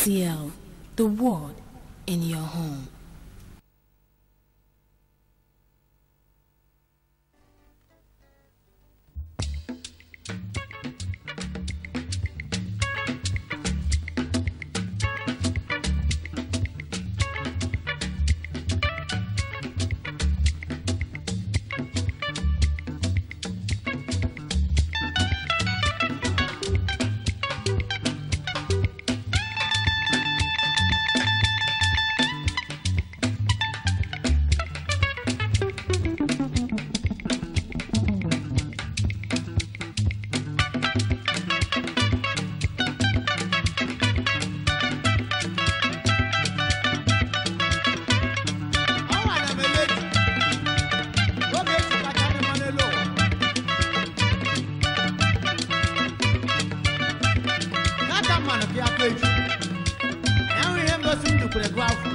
TCL, the world in your home. Ọnwa na melodi oge esi kacha dị mma n'elu ụwa n'aka mmanụ pịa peji enwe ihe ngosi ndụ kwere gụ afọ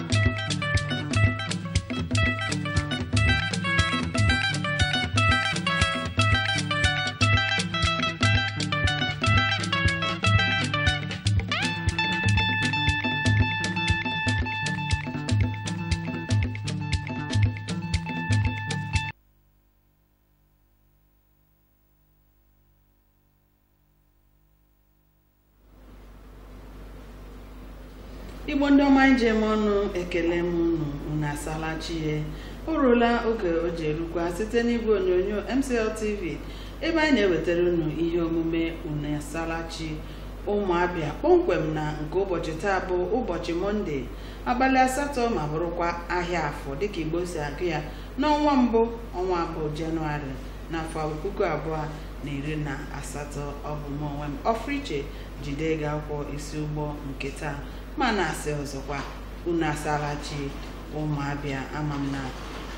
igbo ndị ọma njem ọnụ ekele m unu unu asala chie o ruola oge o ji erukwa site n'igwe onyonyo mcl tv ebe anyị na-ewetara unu ihe omume unu asala chi ụmụabịa kpọmkwem na nke ụbọchị taa bụ ụbọchị mọnde abalị asatọ ma bụrụkwa ahịa afọ dịka igbo si agụ ya n'ọnwa mbụ ọnwa abụọ jenụwarị n'afọ puku abụọ na iri na asatọ ọ bụ m onwe m ọfriche jide gị akwụkwọ isi ụgbọ nke taa ma na-asị ọzọkwa unu asala chi ụmụabịa ama m na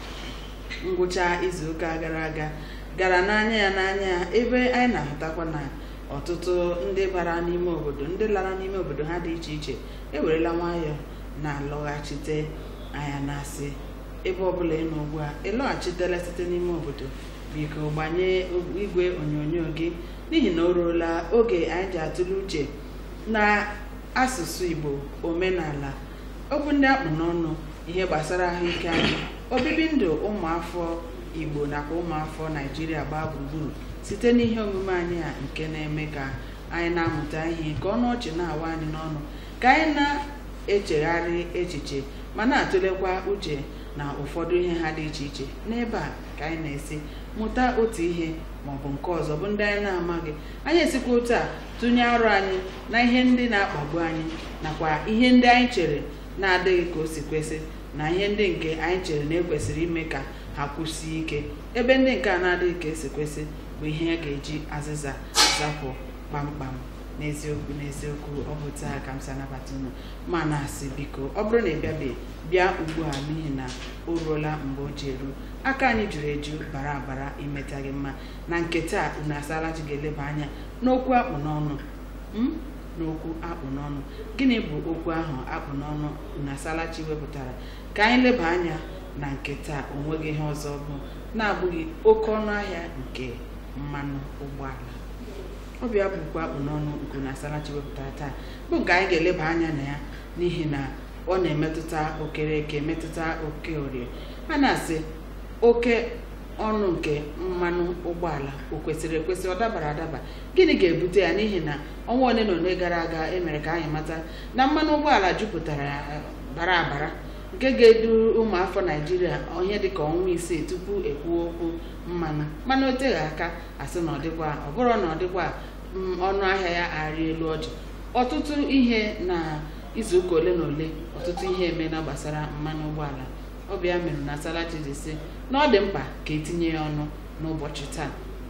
ngwụcha izuụka gara aga gara n'anya ya n'anya ya ebe anyị na-ahụtakwa na ọtụtụ ndị bara n'ime obodo ndị lara n'ime obodo ha dị iche iche ewerela nwayọọ na-alọghachite anya na-asị ebe ọbụla ị nọ ugbu a ịlọghachitela site n'ime obodo biko gbanye igwe onyonyo gị n'ihi na o ruola oge anyị ji atụle uche na asụsụ igbo omenala okwu ndị akpụ n'ọnụ ihe gbasara ahụike anyị obibi ndụ ụmụafọ igbo nakwa ụmụafọ naijiria gbaa gburugburu site n'ihe omume anyị a nke na-eme ka anyị na-amụta ihe ka ọnụ ọchị na-awa anyị n'ọnụ ka anyị na-echegharị echiche ma na-atụlekwa uche na ụfọdụ ihe ha dị iche iche n'ebe a ka anyị na-esi mụta otu ihe maọbụ nke ọzọ bụ ndị anyị na-amaghị anyị esikwa otu a tụnye arụ anyị na ihe ndị na-akpagbu anyị nakwa ihe ndị anyị chere na-adịghị ka o si kwesị na ihe ndị nke anyị chere na ekwesịrị ime ka ha kwụsie ike ebe ndị nke a na-adịghị ka esi kwesị bụ ihe a ga-eji azịza zapụ kpamkpam n'eziokwu n'eziokwu ọ bụ taa ka m si anabata unu ma na-asị biko ọ bụrụ na ị bịabeghị bịa ugbu a n'ihi na o ruola mgbe o ji eru aka anyị juru eju bara abara imeta gị mma na nke taa unu asala ji ga-eleba anya n'okwu akpụ n'ọnụ m n'okwu akpụ n'ọnụ gịnị bụ okwu ahụ akpụ n'ọnụ unu asala chi wepụtara ka anyị leba anya na nke taa onweghị ihe ọzọ bụ na-abụghị oke ọnụ ahịa nke mmanụ ụgbọala ọbịa bụkwa akpụ n'ọnụ nke na asalachi wepụtara taa bụ nke anyị ga-eleba anya na ya n'ihi na ọ na-emetụta okereke metụta oke orie a na-asị oke ọnụ nke mmanụ ụgbọala o kwesịrị ekwesị ọ dabara adaba gịnị ga-ebute ya n'ihi na ọnwa ole na ole gara aga emere ka anyị mata na mmanụ ụgbọala jupụtara eh, bara abara nke ga-edu ụmụafọ naijiria ihe dịka ọnwa isii tupu ekwuo okwu mmanụ mana o teghị aka asị na ọ dịkwa ọ bụrụ na ọ dịkwa mm, ọnụ ahịa ya arị elu ọjị ọtụtụ ihe na izuụka ole na ole ọtụtụ ihe emena gbasara mmanụ ụgbọala ọbịa mere na salachi ji sị na ọ dị mkpa ka etinye ya ọnụ n'ụbọchị taa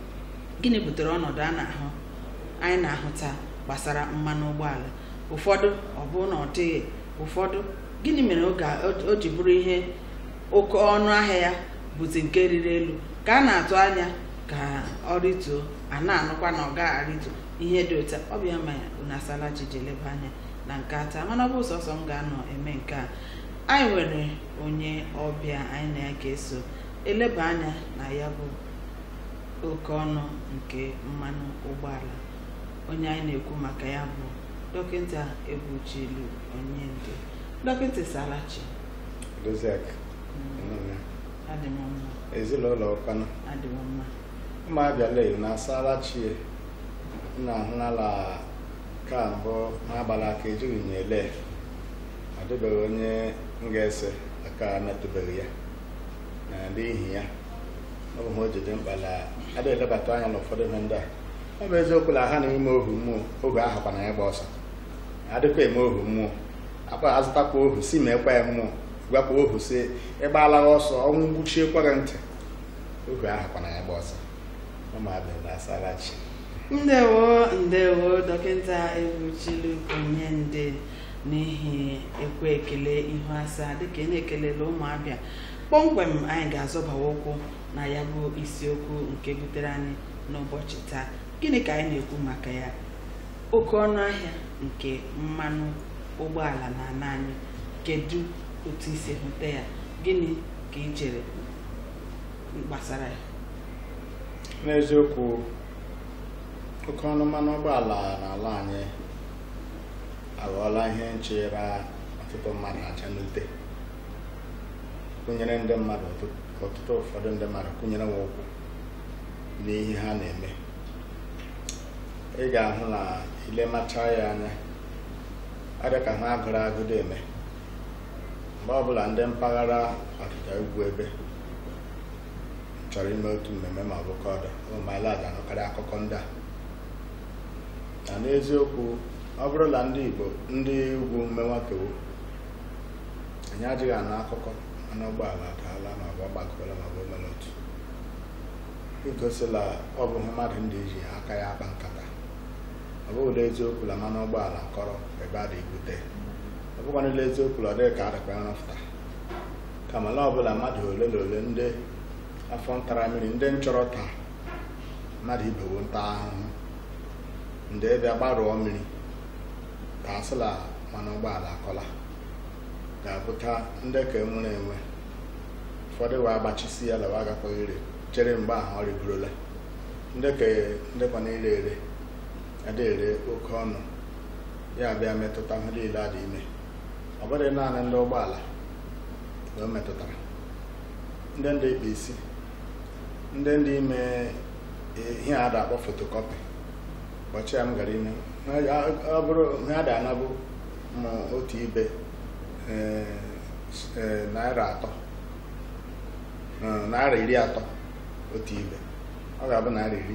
gịnị butere ọnọdụ a na-ahụ anyị na-ahụ taa gbasara mmanụ ụgbọala ụfọdụ ọ bụ na ọ dịghị ụfọdụ gịnị mere oge a- o- o ji bụrụ ihe oke ọnụ ahịa ya bụzi nke riri elu ka a na-atụ anya ka ọ rituo a na-anụkwa na ọ gaghị arịtu ihe dị otu a ọ bịa ma unu asala ji ji eleba anya na nke a taa mana ọ bụ sọsọ m ga-anọ eme nke a anyị nwere onye ọbịa anyị na ya ga-eso eleba anya na ya bụ oke ọnụ nke mmanụ ụgbọala onye anyị na-ekwu maka ya bụ dọkịta egbuchilu onye ndị dọkịta salachi Doziak nnụnụ adị m mma ezinụlọ ụkwanụ adị m mma ụmụ abịala na asala chie nna ahụnala ka mbụ n'abalị aka ejighị m ele ọ dịbeghị onye m ga-ese aka metụbeghị ya na n'ihi ya ọ bụ ha o ji dị mkpa na ada elebata anya n'ụfọdụ ihe ndị a ọ bụ eziokwu na ha na-eme ohu mmụọ oge ahụ kwana ya gba ọsọ adịkwa eme ohu mmụọ akpa azụtakwa ohu si meekwa ya mmụọ gwakwa ohu si ịgbaala ọsọ ọnwụ gbuchiekwa gị ntị ohu ahụ kwana ya gba ọsọ ụmụabịa na asalachi ndewo ndewo dọkịta egbuchilu onye ndị n'ihi ekwe ekele ihu asaa dịka ị na-ekelela ụmụabịa kpọmkwem anyị ga-azọbawa ụkwụ na ya bụ isiokwu nke butere anyị n'ụbọchị taa gịnị ka anyị na-ekwu maka ya oke ọnụ ahịa nke mmanụ ụgbọala na ana anyị kedu otu isi hụta ya gịnị ka ị chere gbasara ya n'eziokwu oke ọnụ mmanụ ụgbọala n'ala anyị aghọọla ihe nchere ọtụtụ mmadụ aja n'ute kụnyere ndị mmadụ ọtụ- ọtụtụ ụfọdụ ndị mmadụ kụnyere nwa ụkwụ n'ihe ha na-eme ị ga-ahụ na ilemacha ya anya ọ dị ka ha agụrụ agụdo eme mgbe ọbụla ndị mpaghara ọdịda ugwu ebe chọrọ ime otu mmemme ma ọ bụ kọdụ ụmụala ga-anụkarị akụkọ ndị a na n'eziokwu ọ bụrụ na ndị Igbo ndị ugwu mmenwakewo anyị adịghị anụ akụkọ mana ụgbọala adaala ma ọ bụ ọgbakọla ma ọ bụ mere otu igosila ọ bụ mmadụ ndị ji aka ya akpa nkata ọ bụghị eziokwu na mmanụ ụgbọala kọrọ ebe a na-ebute ọ bụkwa n'ile eziokwu na ọ dịghị ka adịkwa nrọpụta kama na ọbụla mmadụ ole na ole ndị afọ ntara mmiri ndị nchọrọ taa mmadụ ibewo nta ahụhụ ndị bịa gbarụọ mmiri ka asịla mmanụ ụgbọala akọla ga-abụta ndị ka enwere enwe ụfọdụ wee agbachisi ya lawa agakwaghị ire chere mgbe ahụ ọ rigorola ndị ka ndị kwa na-ere ere ada ere oke ọnụ ya bịa metụta ihe niile a dị ime ọ bụghị naanị ndị ụgbọala na o metụtara ndị ndị ikpe isi ndị ndị ime ihe a da-akpọ fotokọpị ụbọchị ya m gara ime ọ bụrụ ihe a da-anabụ ma otu ibe ee, ee, naira atọ ee, naira iri atọ otu ibe ọ ga-abụ naira iri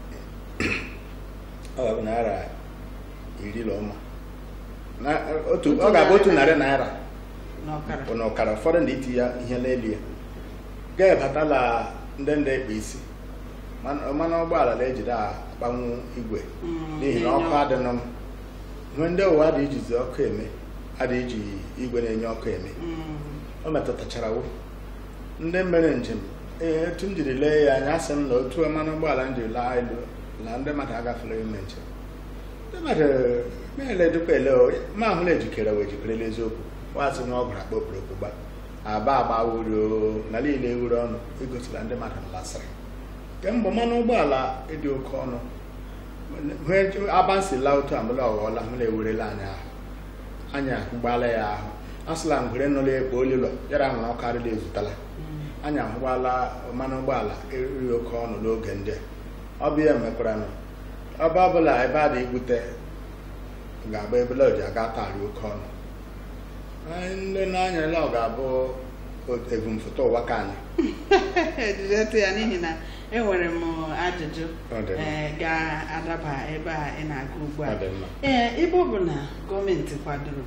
ọ ga-abụ naira iri na ụma Na- otu ọ ga-abụ otu narị naira n'ọkara bụ na ọkara ụfọdụ ndị iti ya ihe n'elu ya ga-ebatala ndị ndị ekpe isi Mmanụ- mmanụ ụgbọala na-ejide akpanwu igwe Mm, n'ihi na ọkụ adịnụ m ihe ndị ụwa dị ijizi ọkụ eme adị iji igwe na-enye ọkụ eme Mm, o metụtachara wụ ndị mere njem ee etu m jiri lee ya anya asị m na otu mmanụ ụgbọala m jiri laa elu na ndị mmadụ agafere ime njem ndị mmadụ meele dịkwa ele o ma ahụ na ejikere wee jikerela eziokwu wasị na ọ gwara akpa okporokpo gba aba agba wuri na niile ewuru ọnụ igosila ndị mmadụ lasịrị kemgbe mmanụ ụgbọala ịdị oke ọnụ hụ abansi laa otu amụla ọghọọla hụ na ewerela anyị ahụ anyị ahụgbala ya ahụ asịla ngwere nọla ekpo olilo yara nwere ọkụ arịla ezutala mm, anyị ahụgbala mmanụ ụgbọala eriri oke ọnụ n'oge ndị a ọ bụ ya mekwara nụ ebe ọbụla ebe a dị ibute ga-abụ ebele o ji aga tarị oke ọnụ Anyị ndị n'anya ele ọ ga-abụ o- ebumfụta ụwa ka anyị ejidetụ ya n'ihi na enwere m ajụjụ Ọ dị mma. ee, ga-adaba ebe a ị na-aga ugbu a Ọ dị mma. ee ibe ọ bụ na gọọmenti kwadoro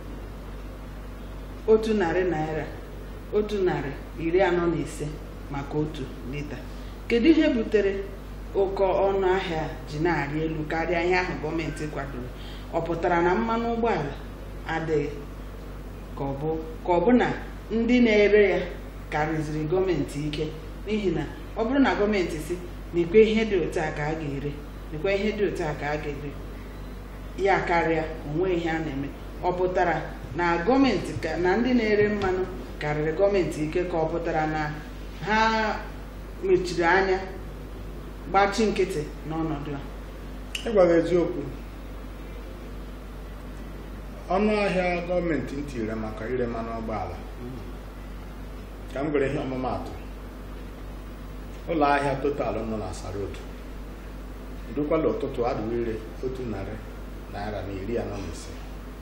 otu narị naira otu narị iri anọ na ise maka otu lita kedu ihe butere oke ọnụ ahịa ji na-arị elu karịa ihe ahụ gọọmenti kwadoro ọ pụtara na mmanụ ụgbọala adịghị ka ọ bụ ka ọ bụ na ndị na-ere ya karịziri gọọmenti ike n'ihi na ọ bụrụ na gọọmenti si n'ikwe ihe dị otu a ka a ga-ere n'ikwe ihe dị otu a ka a ga-ere ya karịa onwe ihe a na-eme ọ pụtara na gọọmenti ka na ndị na-ere mmanụ karịrị gọọmenti ike ka ọ pụtara na ha mechiri anya gbachi nkịtị n'ọnọdụ a ịgwaghị eziokwu ọnụ ahịa gọọmenti m tinyere maka ire mmanụ ụgbọala ka m gwere ihe ọmụmaatụ ụlọ ahịa total nọ na Asarod dukwala ụtụtụ adịwo ire otu narị naira na iri anọ na ise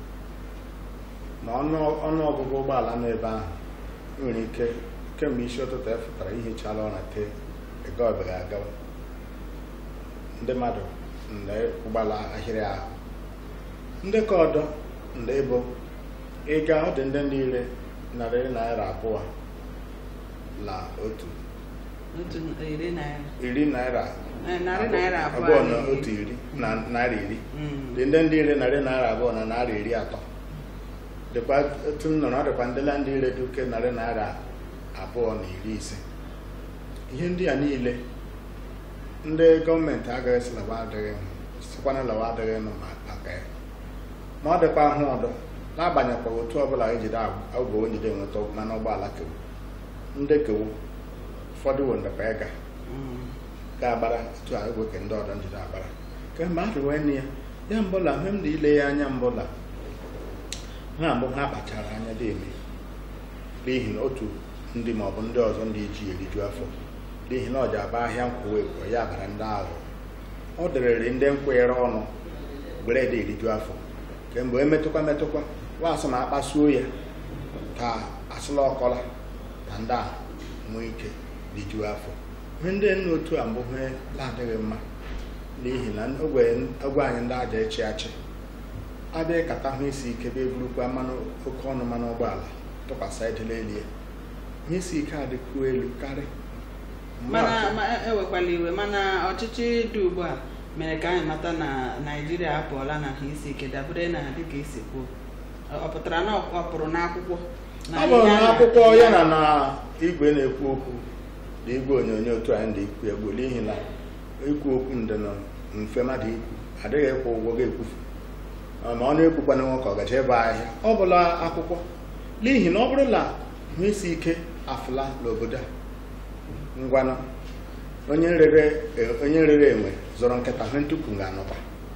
ma ọnụ ọnụ ọgụgụ ụgbọala nọ ebe ahụ nwere ike kemgbe isi ụtụtụ efụtara ihichala ụra tee ego ọbịa agawa ndị mmadụ ndị ụgbọala ahịrị ahụ ndị ka ọdọ ndị bụ ịga ọ dị ndị niile narị naira abụọ na otu otu iri naira iri naira Eh, narị naira abụọ abụọ na na otu iri na naira iri Mm. dị ndị ndị ire narị naira abụọ na naira iri atọ dịkwa otu m nọrọ ọ dịkwa ndị na ndị ire dị oke narị naira abụọ na iri ise ihe ndị a niile ndị gọọmenti agaghị sị lawa adịghị sikwana lawa adịghị nụ ma maka ya ma ọ dịkwa ahụ ọdọ n'agbanyekwa otu ọbụla ejide agwụ ojide enweta mmanụ ụgbọala kewu ndị kewu ụfọdụ wo ndekwa ịga Mm. ga-agbara otu a egwe ke ndị ọdọ njide agbara kemgbe a rụwe nne ya ya mbụla mgbe m dị ile ya anya mbụla ha mbụ ha kpachara anya dị eme n'ihi na otu ndị maọbụ ndị ọzọ ndị eji eriju afọ n'ihi na ọ ji aba ahịa nkwụwa ekwo ya bara ndị ahụ ọ dịrịrị ndị nkwụnyere ọnụ gbere dị eriju afọ kemgbe emetụkwa metụkwa wasị ma akpasuo ya ka asụla ọkọla na ndị a nwee ike rijuo afọ ihe ndị nna otu a mbụ ihe na-adịghị mma n'ihi na ogwe ogwe anyị ndị aja echi achị abịa kata hụ isi ike bịa eburukwa mmanụ oke ọnụ mmanụ ụgbọala tụkwasị edela elu ya ihe isi ike adịkwuo elu karị mana Mmaatụ, ma ewekwala iwe mana ọchịchị dị ugbu a mere ka anyị mata na naijiria apụọla na ha isi ike dabere na dịka esi kwuo Ọ- ọ pụtara na ọ pụrụ n'akwụkwọ na ọ bụrụ ihe a na na- akwụkwọ ya na na igwe na-ekwu okwu na igwe onyonyo otu anyị dị ikwu egwu n'ihi na ikwu okwu ndị nọ mfe mmadụ ikwu adịghị ịkwụ ụgwọ ga-ekwufu Ọ ma ọ na-ekwukwana nwoke ọ gaje ebe ahịa ọ bụla akwụkwọ n'ihi na ọ bụrụ na hụ isi ike afụla n'obodo a ngwanụ onye rere onye rere enwe zọrọ nkịta hụ ntupu ga-anọkwa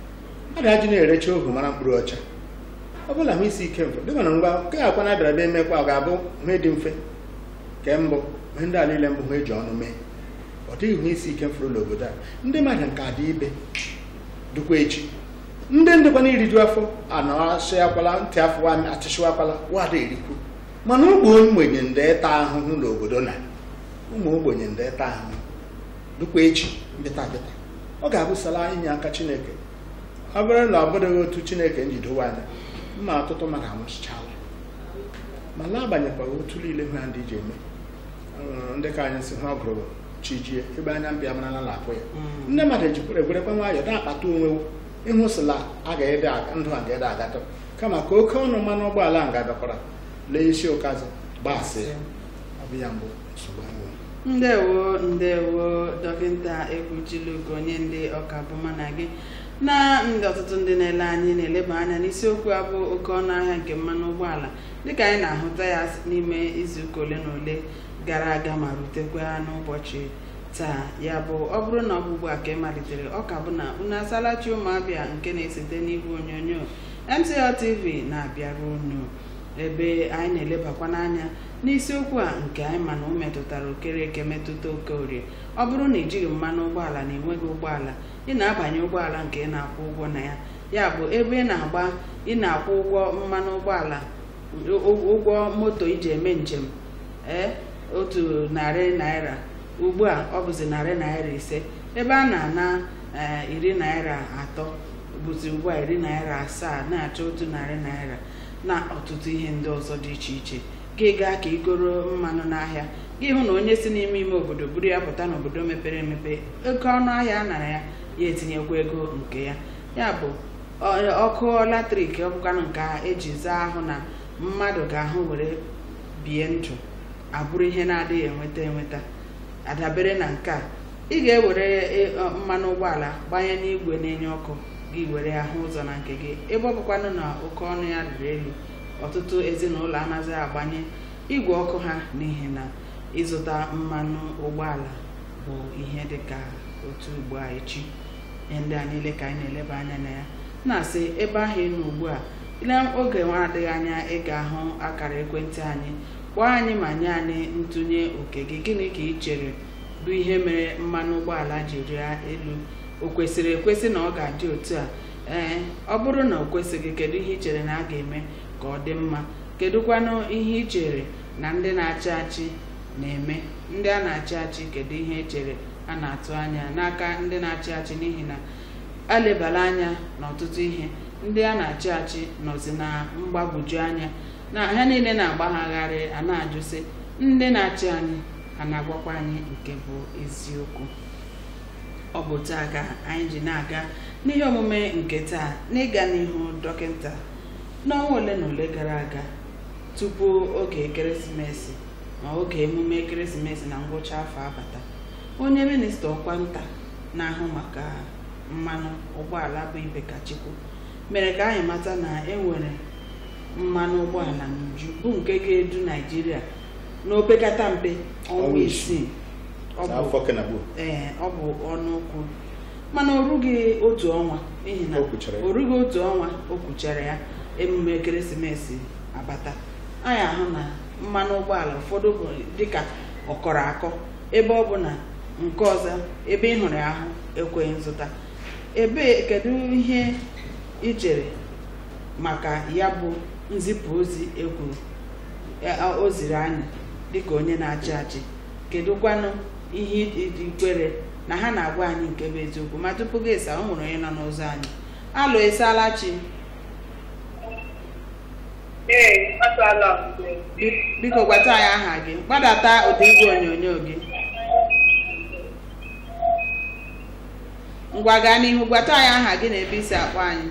a ga-ajụ na-erecha ohu mara mkpụrụ ọcha ọ bụla hụ isi ike mfe dịka na ngwa nke akwa na bịara bịa emekwa ọ ga-abụ ihe dị mfe nke mbụ ihe ndị a niile mbụ ha eji ọnụ mee ọ dịghị hụ isi ike mfụrụ n'obodo a ndị mmadụ nke adị ibe dịkwa echi ndị ndịkwa na iriju afọ anọasịakwala ntị afọ achịchịwakwala wada erikwu mana ụmụ ogbenye ndị ịta ahụhụ n'obodo na ụmụ ogbenye ndị ịta ahụhụ dịkwa echi bịta bịta ọ ga-abụsala inye aka chineke ọ bụrụ na ọ bụdịghị otu chineke njidowe anya mma ọtụtụ mmadụ anwụchichala ma na-agbanyekwara otu niile ha ndị ji eme Ọ, ndị ka anyị si ha gụrụ chijie ebe anya mbịa marala na akpụ ya Mm. ndị mmadụ ejikwara egwerekwa nwayọọ na-akpata onwe ịhụsịla a ga-ede aga- ndụ a ga-ede agatọ kama ka oke ọnụ mmanụ ụgbọala a ga-abịakwara lee isi ụkazị gbasị ọ bụ ya mbụ nsogbu anyị nwere. ndewo ndewo dọkịta ekwuchilugo onye ndị ọka bụ mana gị na ndị ọtụtụ ndị na-ele anyị na-eleba anya n'isiokwu a bụ oke ọnụ ahịa nke mmanụ ụgbọala dịka anyị na-ahụta ya n'ime izuụka ole na ole gara aga ma rutekwa n'ụbọchị taa ya bụ ọ bụrụ na ọ bụ ugbu a ka ị malitere ọ ka bụ na unu asalachi ụmụabịa nke na-esite n'igwe onyonyo MCL TV na-abịara unu ebe anyị na-elebakwa n'anya n'isiokwu a nke anyị ma na o metụtara okereke metụta oke orie ọ bụrụ na ijighị mmanụ ụgbọala na enweghị ụgbọala ị na-abanye ụgbọala nke ị na-akwụ ụgwọ na ya ya bụ ebe ị na-agba ị na-akwụ ụgwọ mmanụ ụgbọala ụ- ụgwọ moto iji eme njem ee otu narị naira ugbu a ọ bụzi narị naira ise ebe a na-ana ee, iri naira atọ bụzi ugbu a iri naira asaa na-achọ otu narị naira na ọtụtụ ihe ndị ọzọ dị iche iche gị gaa ka igoro mmanụ n'ahịa gị hụ na onye si n'ime ime obodo buru ya pụta n'obodo mepere emepe oke ọnụ ahịa a nara ya ya etinyekwa ego nke ya ya bụ ọ- ọkụ latrik ọ bụkwanụ nke a eji zaa ahụ na mmadụ ga-ahụ were bie ndụ abụrụ ihe na-adịghị enweta enweta adabere na nke a ị ga-ewere e- ọ, mmanụ ụgbọala gbanye n'igwe na-enye ọkụ gị were ahụ ụzọ na nke gị ebe ọ bụkwanụ na oke ọnụ ya rịrị elu ọtụtụ ezinụlọ anaghị agbanye igwe ọkụ ha n'ihi na ịzụta mmanụ ụgbọala bụ ihe dịka otu ugbo a echi ihe ndị a niile ka anyị na-eleba anya na ya na-asị ebe ahụ ị nọ ugbu a n'oge nwa adịghị anya ị ga-ahụ akara ekwentị anyị kpọọ anyị ma nye anyị ntụnye oke gị gịnị ka ị chere bụ ihe mere mmanụ ụgbọala ji rịa elu o kwesịrị ekwesị na ọ ga-adị otu a ee ọ bụrụ na o kwesịghị kedu ihe ị chere na a ga-eme ka ọ dị mma kedụkwanụ ihe ị chere na ndị na-achị achị na-eme ndị a na-achị achị kedu ihe e chere a na-atụ anya n'aka ndị na-achị achị n'ihi na alebala anya n'ọtụtụ ihe ndị a na-achị achị nọzi na mgbagwoju anya na ha niile na-agbagharị a na-ajụsị ndị na-achị anyị a na-agwakwa anyị nke bụ eziokwu ọ bụ taa ka anyị ji na-aga n'ihe omume nke taa n'ịga n'ihu dọkịta n'ọnwa ole na ole gara aga tupu oge ekeresimesi ma oge emume ekeresimesi na ngwụcha afọ abata onye minista ọkwa nta na-ahụ maka mmanụ ụgbọala bụ Ibekachukwu mere ka anyị mata na enwere mmanụ ụgbọala n'uju bụ nke ga-edu Naịjirịa n'opekata mpe ọnwa Ọnwa isii ọ bụ n'afọ kenagbo ee ọ bụ ọnụ okwu mana o rughị otu ọnwa n'ihi na O kwuchara ya. o rughị otu ọnwa o kwuchara ya emume ekeresimesi abata anyị ahụ na mmanụ ụgbọala ụfọdụ bụ dịka ọkọrọ akọ ebe ọ bụ na nke ọzọ ebe ị hụrụ ya ahụ ekweghị nzụta ebe kedu ihe ị chere maka ya bụ nzipụ ozi ekwuru ya- o ziri anyị dịka onye na-achị achị kedụkwanụ ihe iji kwere na ha na-agwa anyị nke bụ eziokwu ma tupu gị esa o nwere onye nọ n'ụzọ anyị alụ ịsaala chi Ee, asaala m. Bi- biko gwata anyị aha gị gbadata ụdị igwe onyonyo gị ngwa gaa n'ihu gwata anyị aha gị na ebe isi akpọ anyị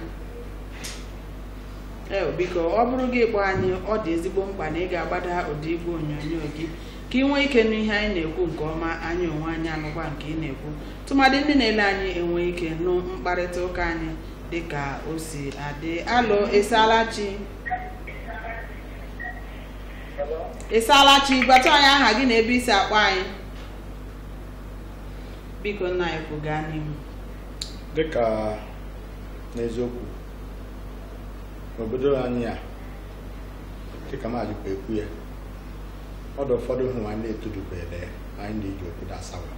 ee biko ọ bụrụ gị kpọọ anyị ọ dị ezigbo mkpa na ị ga-agbada ụdị igwe onyonyo gị ka ị nwee ike nụ ihe anyị na-ekwu nke ọma anyị onwe anyị anụkwa nke ị na-ekwu tụmadị ndị na-ele anyị enwe ike nụ mkparịta ụka anyị dịka o si adị alụ ịsaala chi ịsaala chi gwata anyị aha gị na ebe isi akpọ anyị biko nna anyị kwu gaa n'ihu dịka n'eziokwu n'obodo anyị a dịka maazị kwa ekwu ya ọdụ ụfọdụ hụ anyị na-etodubere anyị na-eji obodo asawa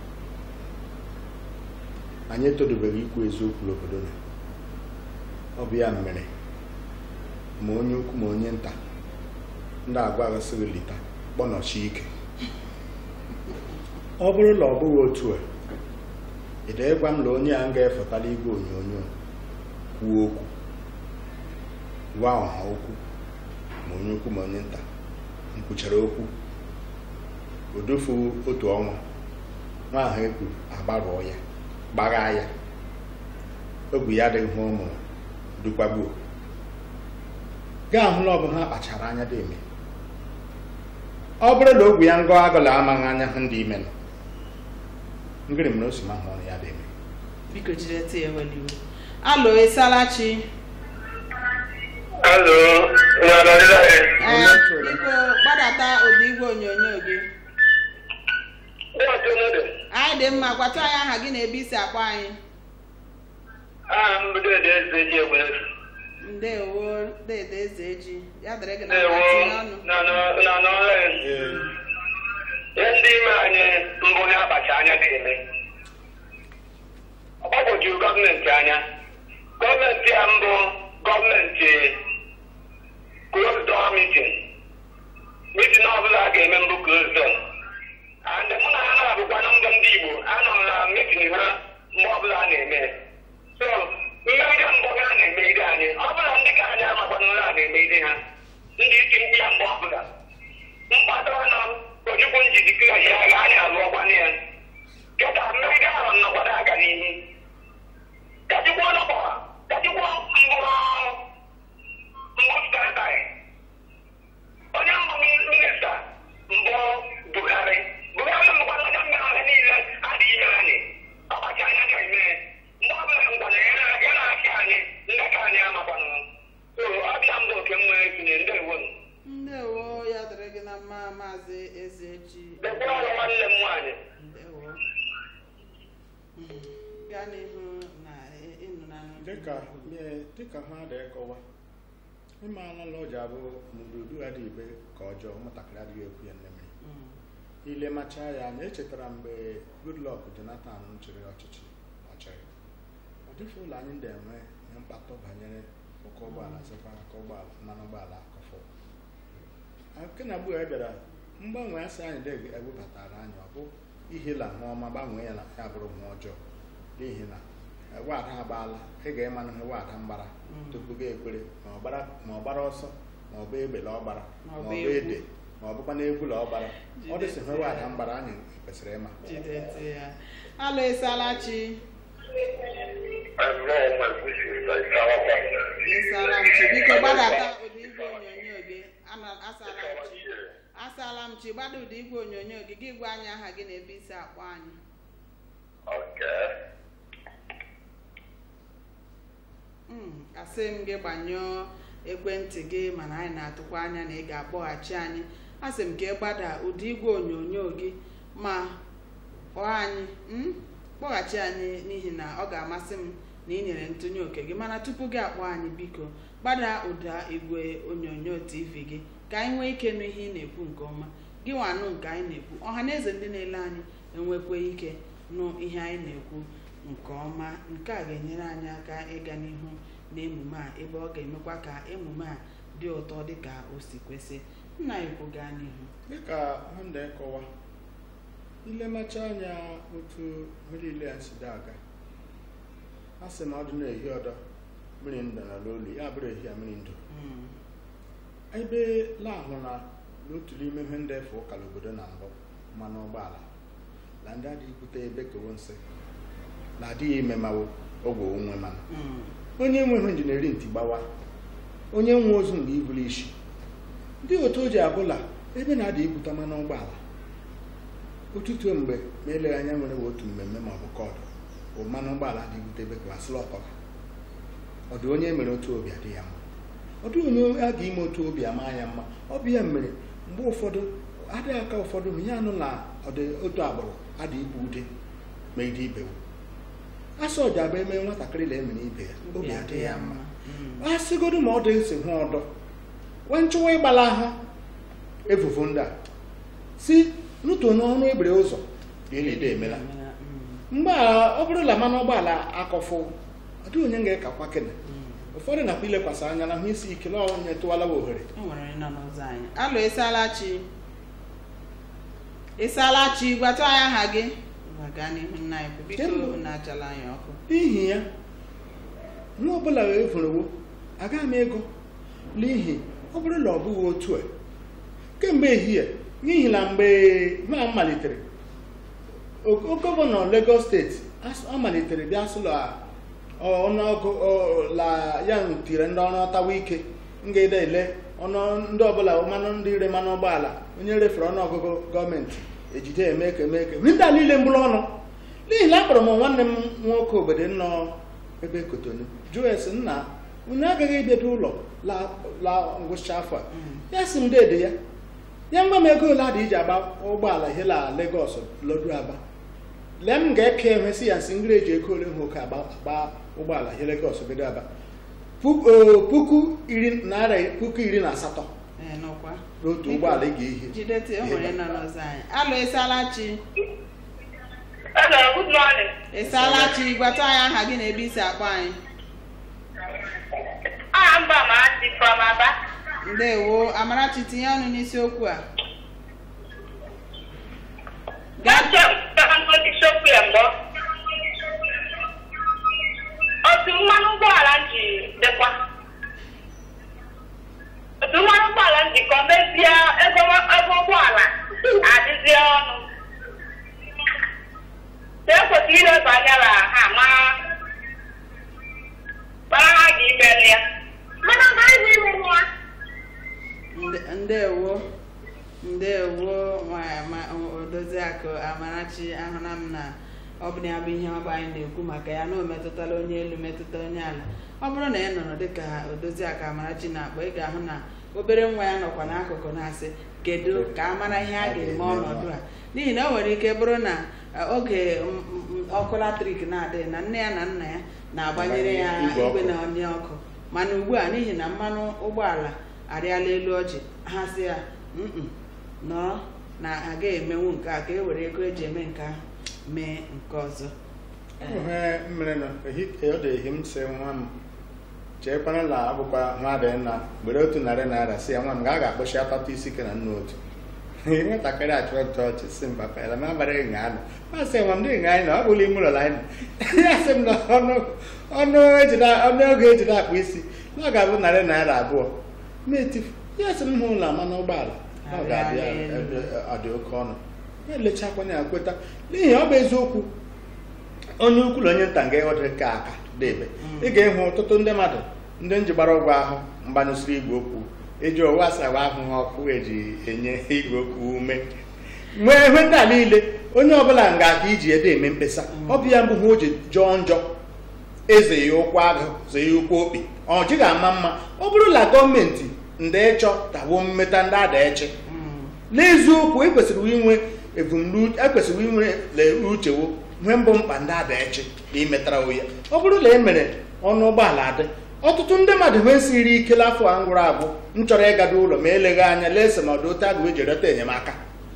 anyị etodobeghị ikwu eziokwu n'obodo na ọ bụ ya mere ma onye ukwu ma onye nta ndị agwa aghasịghị lita kpọnọchi ike ọ bụrụ na ọ bụghị otu a ị dịghịkwa m na onye a m ga-efetala igwe onyonyo kwuo okwu gwa ọha okwu ma onye ukwu ma onye nta m kwuchara okwu odofu otu ọnwa nwa ahụ ekwu agbarụọ ya gbaghaa ya ogwu ya adịghị hụ ụmụ dukwagbuo gaa hụ na ọ bụ ha kpachara anya dị eme ọ bụrụ na ogwu ya ngọ agụla amaghị anya hụ ndị ime nọ ngịrị mere o si ma hụ ọrụ ya dị eme biko jide ntị ya ewela iwe alụ ịsaala chi Alo, nara nila e. ee biko gbadata ụdị igwe onyonyo gị Wọ́n tó lóde. anyị dị mma gwata anyị aha gị na ebe isi akpọ anyị Ah, mbido ede eze ji egbe. ndewo dede eze eji ya dịrị gị na Ewo, mma tinye ọnụ na nọ na nọ ọrụ. Ihe ndị ime anyị mbụ ha akpacha anya ga-eme. Ọ gbagwojuru gọọmenti anya. Gọọmenti a mbụ gọọmenti closed door meeting. Meeting ọbụla a ga-eme mbụ closed door. And mụ na ha na-abụkwa na mbụ ndị Igbo anọ m na meeting ha mgbe ọbụla a na-eme. So, mmegide mbụ ha na-emegide anyị. Ọ bụla ndị ka anyị amakwana ụra a na-emegide ha. Ndị iti mkpu ya mgbe ọbụla. mkpado ọnụ ojukwu njidike ya ga anyị alụọkwana ya kịta mmegide ahụ nnọkwado aga n'ihu kachikwa ọnọkọwa kachikwa mbụ mbụ statai onye mbụ minista mbụ buhari buhari mbụkwana onye mmere ahụ niile adị ime anyị ọkpacha anya ga-eme mgbe ọbụla ngwana ya na- ya na-achị anyị ndị ka anyị amakwanụ so ọbịa mbụ oke m nwere tinye ndewo ndewo ya dịrị gị na mma maazị eze eji Dekwara ọrụ nwanne m nwaanyị ndewo Mm, gaa n'ihu na ị- ịnụ na dịka ee, dịka ha dị kọwa ịmaala na o ji abụ n'ududu adịghị ibe ka ọjọọ ụmụntakịrị adịghị ekwu ya nne mmiri Mm. ile machaa ya anya echetara mgbe Goodluck Jonathan chịrị ọchịchị ọchịrị ọ dịfe ụlọ anyị na-enwe ihe mkpatụ banyere ụkọ ụgbọala sịkwa aka ụgbọala mmanụ ụgbọala akọfọ nke na mgbe e bịara mgbanwe asị anyị dị ewebatara anyị ọ bụ ihela nwa ọma gbanwee ya na ya bụrụ nwa ọjọọ n'ihi na eh, wada agbaala ị ga-ịmanụ ihe wada mgbara Mm. tupu gị ekwere ma ọ gbara ma ọ gbara ọsọ ma ọ bụ egbele ọ gbara Ma ma ọ ọ bụ bụ egwu. ede ma ọ bụkwa n'egwu la ọ gbara ọ dịsị Jidesi ihe wada ya. mgbara anyị kwesịrị ịma jideti ya alụ ịsalachi ịsala m chi biko gbadata ụdị igwe onyonyo gị Ana- asala m chi asala m chi gbada ụdị igwe onyonyo gị gị gwa anyị aha gị na ebe isi akpọ anyị Mm, asị m gị gbanyụọ ekwentị gị mana anyị na-atụkwa anya na ị ga-akpọghachi anyị asị m ka ị gbada ụdị igwe onyonyo gị ma kpọọ anyị mm, kpọghachi anyị n'ihi na ọ ga-amasị m na ị nyere ntụnye oke gị mana tupu gị akpọ anyị biko gbada ụda igwe onyonyo tv gị ka anyị nwee ike nụ ihe ị na-ekwu nke ọma gị nwanụ nke anyị na-ekwu ọha na eze ndị na-ele anyị enwekweghị ike nụ ihe anyị na-ekwu nke ọma nke a ga-enyere anyị aka ịga n'ihu n'emume a ebe ọ ga-emekwa ka emume a dị ụtọ dịka o si kwesị nna ikwu gaa n'ihu dịka nwanne kọwa ilemacha anya otu mmiri ile ya si dị aga a sị na ọ dị na-ehi ọdọ mmiri ndụ na n'olu ya bụrụ ehi a mmiri ndụ Mm, ebe lahụ na n'otu n'ime ihe ndị efe ụka n'obodo na mbụ mmanụ ụgbọala na ndị adịghị bute ebe kewo nsị na adịghị ememawo ogwe onwe mana mm, onye nwe ihe injineri ntị gbawa onye nwe ozu mgbe iburu isi ndị otu o ji abụla ebe na-adị ibute mmanụ ụgbọala ụtụtụ mgbe ma eleghị anya nwere otu mmemme ma ọ bụ kọdụ bụ mmanụ ụgbọala dị ibute ebe klasịl ọtọga ọ dị onye mere otu obi adị ya mma ọ dị onye a ga ime otu obi ama ya mma ọ bụ ya mere mgbe ụfọdụ adịghị aka ụfọdụ ma ihe anụ na ọ dị otu agbụrụ adị ibu ude ma ide ibewo asọ ọja bụ eme nwatakịrị na emere ibe ya obi adị ya mma Mm, a sịgodu ma ọ dị esi hụ ọdọ wee nchụwa ịgbala ahụ evuvu ndị a si nụtụ n'ọnụ egbere ụzọ ka elide emela mm, mgbe a ọ bụrụ na mmanụ ụgbọala akọfụ ọ dịghị onye ga-ekakwa kene mm. ụfọdụ na-akwa ilekwasị anya na hụ isi ike na onye tụwalawa ohere o nwere onye nọ n'ụzọ anyị alụ ịsalachi ịsalachi gwatụ anyị aha gị Ngwa gaa n'ihu nna anyị kwu biko Kemgbe- unu achala anyị ọkụ n'ihi ya nwa ọbụla efurewo agaghị m ego n'ihi ọ bụrụ na ọ bụghị otu a kemgbe ehihie n'ihi na mgbe ha malitere o- o- gọvanọ Lagos steeti as- ọ malitere bịa sụlọ ọnụọgụ ọ- la ya tiri ndị ọrụ ọtawa ike ngede ele ọnụ ndị ọbụla mmanụ ndị ire mmanụ ụgbọala onye refere ọnụọgụgụ gọọmenti ejide eme ka eme ka ndị a niile mbụrụ ọnụ n'ihi na akpọrọ m nwanne m nwoke obodo nọ ebe kotonu jụọ esi nna unu agaghị ebido ụlọ la la ngwụcha afọ a ya si m dede ya ya ngwa m ego ole adị iji agba ụgbọala ihe la Lagos lodu aba lee m ga-eke enwe si ya nsị ngiri eji ego ole nwoke agba agba ụgbọala ihe Lagos bido aba Pu- o, puku iri naira puku iri na asatọ ee nọkwa n'otu Biko, ụgbọala ị ga-ehi jidete o nwere nọ n'ụzọ anyị alụ ịsalachi Hello, good morning. ịsalachi gwatụ anyị aha gị na ebe isi akpọ anyị Ah, mba ma dị from Aba. ndewo amarachi tinye ọnụ n'isiokwu a gaa Gache ndị isiokwu ya mbụ. Otu mmanụ ụgbọala m ji dịkwa. Otu mmanụ ụgbọala m ji ka ọ mezie ego ego ụgbọala adịzie ọnụ. So ekwesịrị ileba anya na ha ma mara ha ga-imeli ya. Mana ha ga-imeli ya. Nde- ndewo ndewo nwa- ma- odoziakụ amarachi ahụla m na ọ bụ na ya bụ ihe ọ bụ anyị na-ekwu maka ya na o metụtala onye elu metụta onye ala ọ bụrụ na ị nọrọ dịka odoziakụ amarachi na-akpọ ị ga-ahụ na obere nwa ya nọkwa n'akụkụ na-asị kedu ka a mara ihe a ga-eme ọnọdụ a n'ihi na o nwere ike bụrụ na eh, oge m- m- ọkụ latrik na-adịghị na nne ya na nna ya na-agbanyere ya Igwe ọkụ. igwe na onye ọkụ mana ugbu a n'ihi na mmanụ ụgbọala arịala elu ọjị ha si ya "Mm-mm, nọọ na aga emenwu nke a ka e were ego eji eme nke ahụ mee nke ọzọ ihe mmiri nọ ehike ọ dị ehi m si nwa m cheekwana na abụkwa nwa dị nna gbere otu narị naira si ya nwa m ga a ga-akpụchi atata isi ke na nna otu nwatakịrị achụ ọchị ọchị si mba pela m agbara ịnya anụ masị nwa m dị ịnya anyị na ọ bụla ime ụlọ anyị nọ ya sị m na ọnụ ọnụ ejide ọnụ ego ejide akpụ isi na ọ ga-abụ narị naira abụọ na-etifu ya sị m hụ ụlọ ama n'ụgbọala na ọ ga-abịa ebe ọ dị oke ọnụ ya elechakwana ya kweta n'ihi ọ bụ eziokwu onye ukwu na onye nta nga ịghọdị ka aka debe ị ga-ịhụ ọtụtụ ndị mmadụ ndị nji gbara ụgwọ ahụ mgbanyụsịrị igwe okwu eji owu asawa ahụ ha ọkụ eji enye igwe okwu ume nwee ihe ndị a niile onye ọbụla nga aka iji ede eme mkpesa ọ bụ ya mbụ ha o ji jọọ njọ eze ya ụkwụ agụ zee ya ụkwụ okpi ọ jighị ama mma ọ bụrụ na gọọmenti ndị ịchọ tawo mmeta ndị ada eche n'eziokwu ekwesịrị inwe ebumnuche ekwesịrị inwe le uchewo nwee mbụ mkpa ndị ada eche na imetara ya ọ bụrụ na e mere ọnụ ụgbọala adị ọtụtụ ndị mmadụ nwee siri ike afọ a ngwụrụ agwụ m chọrọ ịgado ụlọ ma eleghị anya lee esemọdụ otu agụ eji reta enyemaka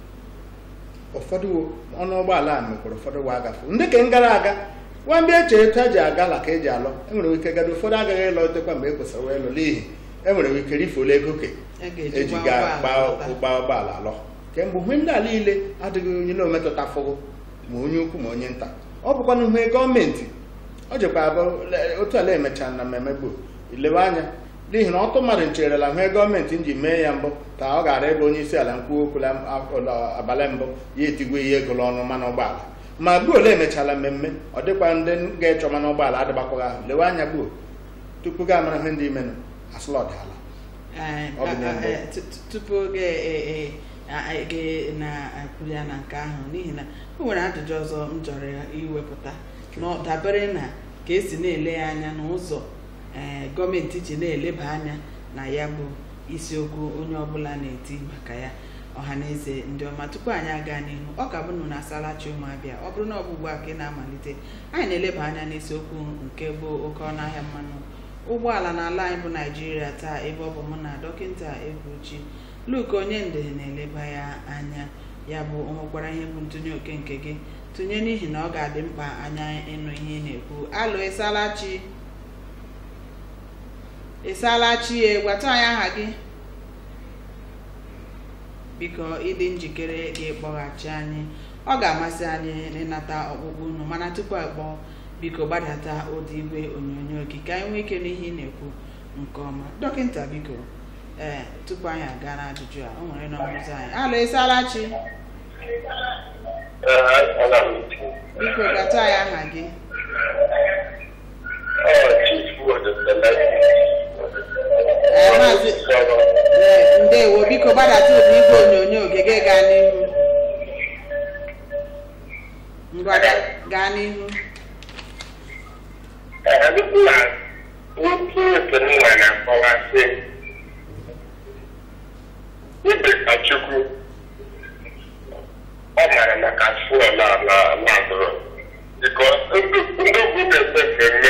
ụfọdụ ọnụ ụgbọala a mekwara ụfọdụ wa agafe ndị ka m gara aga gwa mgbe eche etu a ji aga la ka eji alọ enwere ike gado ụfọdụ agaghị ịlọ otekwa mgbe e kwesịrị wee lụ n'ihi enwere ike rifuola ego ke E ga-eji eji gbaa ga ụgbọala lọta. ụgba ụgbọala alọ kemgbe ihe ndị a niile adịghị onye na-emetụta fụgo ma onye ukwu ma onye nta ọ bụkwa na ihe gọọmenti ọ jikwa abụ le- otu ala emechara na mmemme gboo ilewe anya n'ihi na ọtụ mmadụ ncherela ihe gọọmenti ji mee ya mbụ ka ọ ghara ịbụ onye isi ala nkwu okwu na ụlọ abalị mbụ ya etigwe ihe ego ọnụ mmanụ ụgbọala ma gbuo ole emechala mmemme ọ dịkwa ndị ga-echọ mmanụ ụgbọala adịgbakwaghị ahụ lewe anya gbuo tupu ga amara ihe ndị imenụ asụlọdala Ee, Ọ bụ na a- a- mbụ. e, tu- tu- tupu oge e- e- a- a- ga na-akwụ ya na nke ahụ n'ihi na o nwere ajụjụ ọzọ m chọrọ iwepụta na ọ dabere na ka esi na-ele ya anya n'ụzọ ee, gọọmenti ji na-eleba anya na ya bụ isiokwu onye ọbụla na-eti maka ya ọha na eze ndị ọma tupu anyị aga n'ihu ọ ka bụ nụ na asalachi ụmụabịa ọ bụrụ na ọ bụ ugbu a ka ị na-amalite anyị na-eleba anya n'isiokwu nke bụ oke ọnụahịa mmanụ ụgbọala n'ala anyị bụ naijiria taa ebe ọ bụ mụ na dọkịta egwuchi luke onye nde na-eleba ya anya ya bụ o nwekwara ihe bụ ntụnye oke nke gị tụnye n'ihi na ọ ga-adị mkpa anya ịnụ ihe ị na-ekwu alụ ịsalachi ịsalachi e gwata anyị aha gị biko ịdị njikere gị kpọghachi anyị ọ ga-amasị anyị ịnata ọkpụkpụ unu mana tupu akpọ biko gbadata ụdị igwe onyonyo gị ka anyị nwee ike n'ihe ị na-ekwu nke ọma dọkịta biko ee tupu anyị aga n'ajụjụ a o nwere nọ n'ụzọ anyị alụ ịsalachi biko gata anyị aha gị Ee, maazị ee, ndewo biko gbadata ụdị igwe onyonyo gị gị gaa n'ihu ngwa ga- gaa n'ihu ibe ka chukwu ọ mara maka fuel a na ladụrụ bikos ndị ugwu na-eme mmemme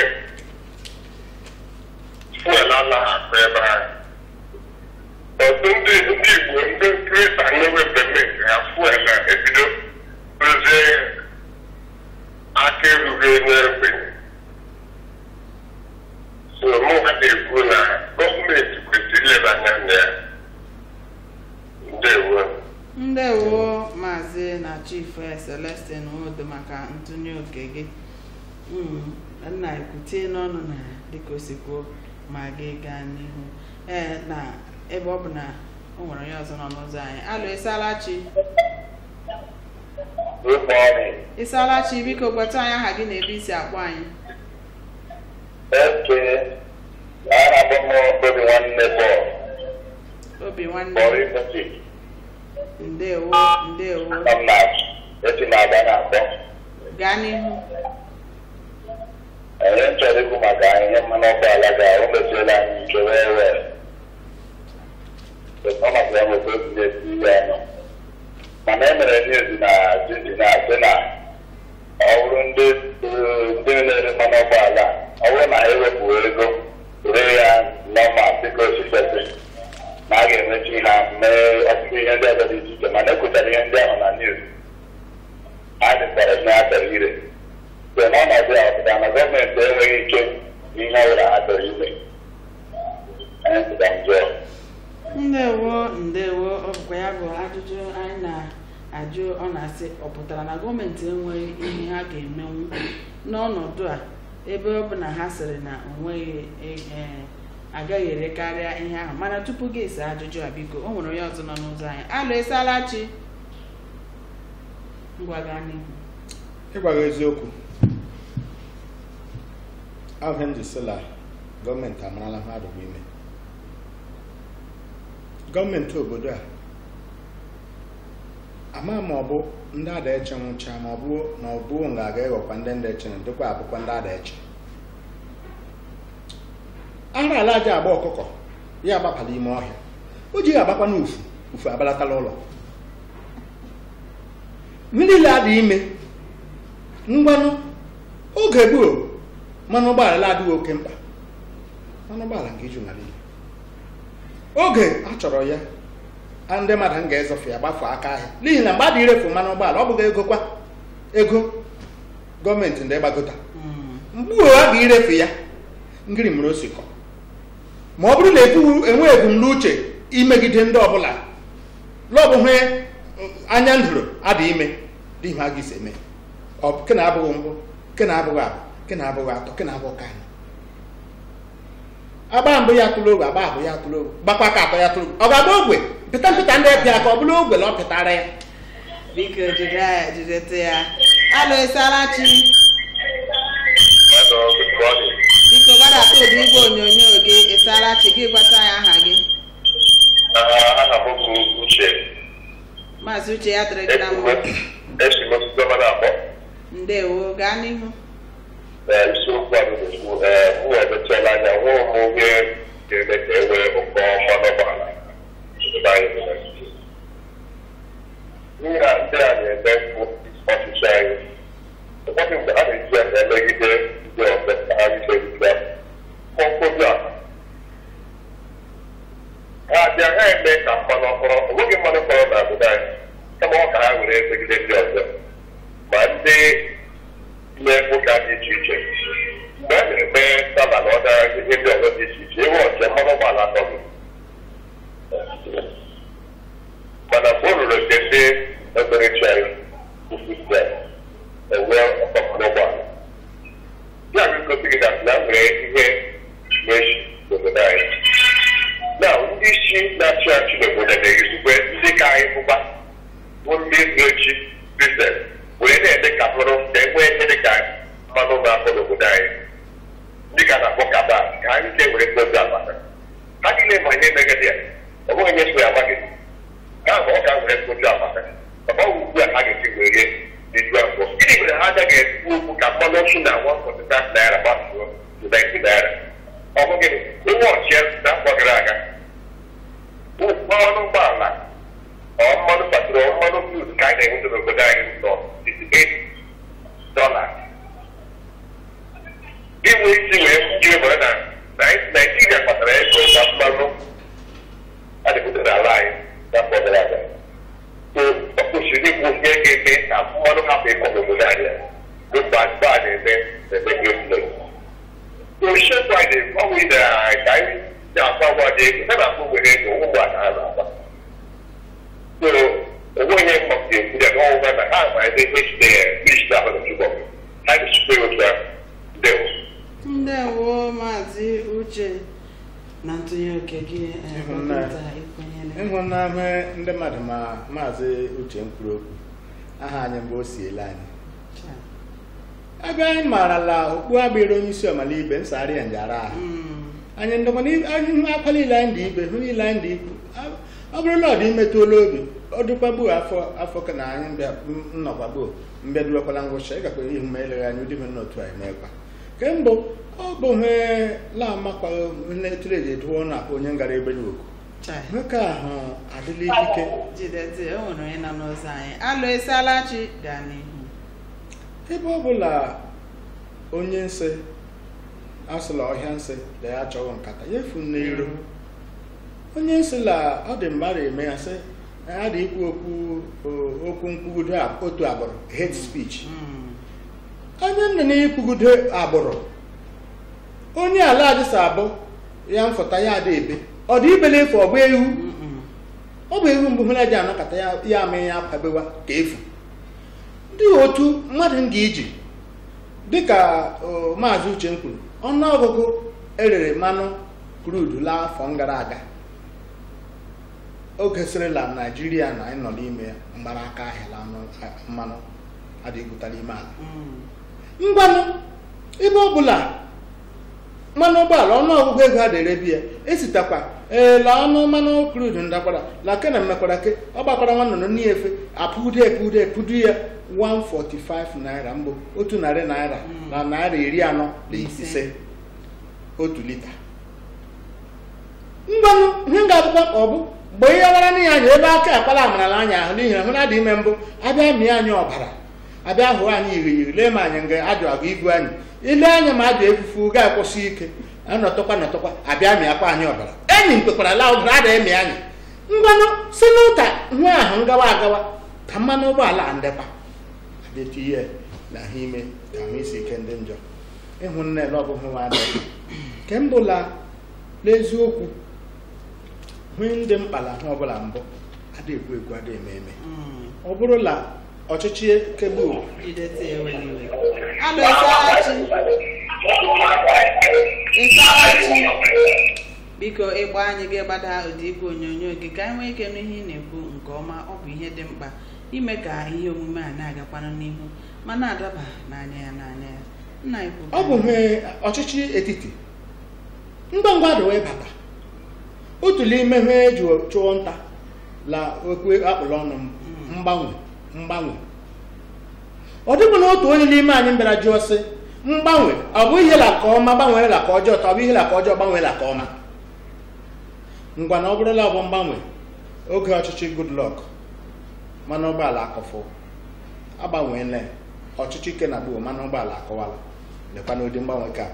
fuel anaghị akụ ebe ahụ ọtụ ndị ndị igbo ndị krista na-ewe mmemme nke ha fuel ebido rụzie aka erughị onye ogbenye so mụ ha na-ekwu na gọọmenti kwesịrị ileba anya na ya ndewo ndewo maazị na chief eh, celestin odo maka ntụnye oke gị Mm, nna ekwutie n'ọnụ na dịka o si kwuo ma gị gaa n'ihu ee na ebe ọ bụ na o nwere onye ọzọ nọ n'ụzọ anyị alụ ịsalachi ụgbọ ọrụ ịsalachi biko gwata anyị aha gị na ebe isi akpọ anyị eke aha bụ m obi nwanne bọl obi nwanne bọl ikpeti ndewo ndewo na m na-achị esi m aga na-akpọ gaa n'ihu onye m chọrọ ikwu maka ihe mmanụ ụgbọala ga o meziela anyị ike wee wee ọ maka ya nweta obi na-esi ihe ọnụ mana e mere news na jiji na-asị na ọ bụrụ ndị ndị na-ere mmanụ ụgbọala ọ bụrụ na ha ewepụ ego ree ya ihe ọbụla ha chọrọ ime anyị sịga njọ ndewo ndewo ọ bụkwa ya bụ ajụjụ anyị na-ajụ ọ na-asị ọ pụtara na gọọmenti enweghị ihe ha ga-emenwu n'ọnọdụ a ebe ọ bụ na ha sịrị na onweghị ee agaghị erekarịa ihe ahụ mana tupu gị ese ajụjụ a biko o nwere onye ọzọ nọ n'ụzọ anyị alụ esala chi ngwa gaa n'ihu ịgwa gị eziokwu ahụ m ji sị la gọọmenti amarala mmadụ bụ ime gọọmenti obodo a ama ma ọ bụ ndị ada eche nwụcha ma ọ bụ na ọ bụ nga aga ịghọkwa ndị ndị eche na dịkwa abụkwa ndị ada eche ara ala aja agba ọkụkọ ya agbapala ime ọhịa o jighị agbakwa n'ufu ufu abalatala ụlọ mmiri adị ime ngwanụ oge gboo mmanụ ụgbọala adịghị oke mkpa mmanụ ụgbọala nke iju n'ala Igbo oge a chọrọ ya a ndị mmadụ m ga-ezofe ya gbafe aka ahịa n'ihi na mgbe a dị irefu mmanụ ụgbọala ọ bụghị ego kwa ego gọọmenti ndị gbagota mgbe a ga-irefu ya ngiri mere osikọ ma ọ bụrụ na ebu enwe ebumnuche imegide ndị ọbụla lọbụhe anya ndụrụ adị ime dị ihe a ga-esi eme ọ ke na abụghị mbụ ke na abụghị abụ ke na abụghị atọ ke na abụghị ka anyị agba mbụ ya tụrụ ogwe agba abụ ya tụrụ ogwe gbakwa ka atọ ya tụrụ ogwe ọ ga-agba ogwe pịta mpịta ndị epịa ka ọ bụrụ ogwe na ọ pịtara ya biko jide ya jidete ya alụ esala chi Hello, good morning. biko gbadata ụdị igwe onyonyo gị esala chi gị gwata ya aha gị Ah, aha m bụ Uche. maazị uche ya dịrị gị na mma Esi m osisi ọma na-akpọ. ndewo gaa n'ihu Ee, isiokwu a bụ ee mụ emechiela anya hụ m ihe ga-eme ka e nwee ụkọ mmanụ ụgbọala n'obodo anyị bụ Naịjirịa. Ihe a ndị a na-eme bụ ọchịchị anyị. Ụfọdụ mgbe a na-eji ya emegide ndị ọzọ ka ha rite mkpọmkpọbi a ha abịa ha eme ka mmanụ ọkpọrọ o nweghị mmanụ ọkpọrọ na obodo anyị kama ọ ka ha were emegide ndị ọzọ ma ndị na-ekwoga dị iche iche mgbe a na-eme saba na ọda ihe ndị ọzọ dị iche iche ewe ọche mmanụ ụgbọala atọghị mana mgbe o ruru nke ndị okpukperechi anyị ukwusia enwe ọkọ mmanụ ụgbọala ya bụ igosi gị na na nwere ihe na-echi n'obodo anyị na ndị isi na-achị achị n'obodo na-ezigbo ndị ka anyị bụba bụ ndị ndụ echi biznes wee na-eme ka bụrụ ka e nwee ihe dị ka mmanụ na-akpọ n'obodo anyị ndị ka na-akpọ kaba ka anyị ga-ewere dozi amaka ha niile ma ihe megide ya ọ bụghị onye so ya amaghị ha ma ọ ka were dozi amaka ọ bụ ugbu a ha ga-esi were diju afọ gịnị mere ha agaghị ekwu okwu ka mmanụ ọchụ na 145 naira gbatuo to 90 naira ọ bụ gịnị ụgwọ ọchịa n'afọ gara aga mmanụ ụgbọala ọ mmanụ patro mmanụ fud ka anyị na-enweta n'obodo anyị nọ 68 dollars inwe isi wee jiri mara na naijiria kpatara ego na mmanụ adịpụtara ala anyị n'afọ gara aga so ọ kwụsịrị ikwu ihe ga-eme ka mmanụ hapụ ịkọ n'obodo anyị n'ofe azụba a na-eme na-eme goslo oshekwu anyị na-agbanwe na ka anyị na-akwa agwa dị ego ha na-akpọ were ego ụgbọ ala ha na-agba so onweghị mgbapụta ekwu ya n'ọnwụwa na ha ma ebe ihe jide ya isi ahụ na chụbọ ha na-echukwa otu ahụ ndewo ndewo maazị uche na ntụnye oke gị eh, Ịhụnanya. dọkịta ikwenyere ịhụnahụ ndị mmadụ ma maazị uche m kwuru okwu aha anyị mgbe o si ele anyị Cha. ebe anyị marala okpu agbịrị onye isi ọmalibe nsagharị ya njara ahụ Mm, anyị ndọmọdụ anyị hụ akwa niile anyị dị ibe hụ niile anyị dị ikwu ọ bụrụ na ọ dị imetụola obi ọ dịkwagbuo afọ afọ ka na anyị mbịa nnọkwagbuo mbịaduwekwala ngwụcha ịgakwa ihu ma eleghị anya ụdị ihe n'otu anyị mekwa kemgbe ọ bụ he lamakwa netụrụ eji eduo na akpa onye ngara ebe n'oku cha. nwoke ahụ adịla ikike jidete o nwere onye nọ n'ụzọ anyị alụ esala chi gaa n'ihu ebe ọ bụla onye nsị asụla ọhịa nsị na ya achọghị nkata ya efu n'iro onye nsị la ọ dị mmadụ eme ya sị na ya dị ikwu okwu o- okwu nkwugudo a- otu agbụrụ hate speech Mm, onye nọ n'ikwugudo agbụrụ onye ala adịsa abụ ya mfụta ya ada ebe ọ dị ibele efu ọ bụ ewu Mm-mm. ọ bụ ewu mbụ hụla ji anọkọta ya ya mee ya kwabewa ka efu ndị otu mmadụ nga iji dịka o, maazị uche m kwuru ọnụọgụgụ erere mmanụ krudu laa afọ gara aga oge sịrịla naijiria na anyị nọ n'ime ya mgbaraka ahịala anụ- mmanụ adịgụta n'ime ala Mm. ngwanụ ebe ọ bụla mmanụ ụgbọala ọnụọgụgụ ego a na-erebi ya esitakwa ee la ọnụ mmanụ krudu ndakwara la ke na mmekwara ke ọ gbakwara nwa nnụnụ n'ife apụdo epudo epudo ya 145 naira mbụ otu narị naira na naira iri anọ na Ise. ise otu lita ngwanụ ihe ga-abụkwa ka ọ bụ mgbe ihe wara n'ihi anya ebe aka akpala amarala anya ahụ n'ihi na hụ na dị ime mbụ abịa mịa anyị ọbara abịa hụ anyị iri iri lee ma anyị nga ajụ agụ ibu anyị ile anya ma ajụ efufu ga-akwụsị ike anọtọkwa nọtọkwa abịa mịakwa anyị ọbara enyi m kpekwara la ọbara ada emi anyị ngwanụ si n'ụka hụ ahụ ngawa agawa ka mmanụ ụgbọala a ndekwa abịa ihe na ahụ ime ka ahụ isi ike ndị njọ ịhụ nne na ọbụghị nwa adịghị nke mbụla n'eziokwu hụ ndị mkpala ahụ ọbụla mbụ ada ekwu ekwu ada eme eme Mm. ọ bụrụla ọchịchị kegbu jidete ewele iwe alụ ịsalachi ịsalachi biko ịgba anyị gị gbada ụdị igwe onyonyo gị ka anyị nwee ike nụ ihe ị na-ekwu nke ọma ọ bụ ihe dị mkpa ime ka ihe omume a na-agakwanụ n'ihu ma na-adaba n'anya ya n'anya ya nna ikwu ọ bụ ihe ọchịchị etiti ngwa ngwa dị wee bata otu n'ime ihe eji chụọ nta la okwu akpụrụ ọnụ m mgbanwe mgbanwe ọ dịbụ na otu onye n'ime anyị bịara jụọ sị mgbanwe ọ bụ ihe la ka ọma gbanwere la ka ọjọọ ka ọ bụ ihe la ka ọjọọ gbanwere la ka ọma ngwa na ọ bụrụla ọ bụ mgbanwe oge ọchịchị goodluck mmanụ ụgbọala akọfọ agbanweela ya. ọchịchị ike na gboo mmanụ ụgbọala akọwala lekwa n'ụdị mgbanwe ka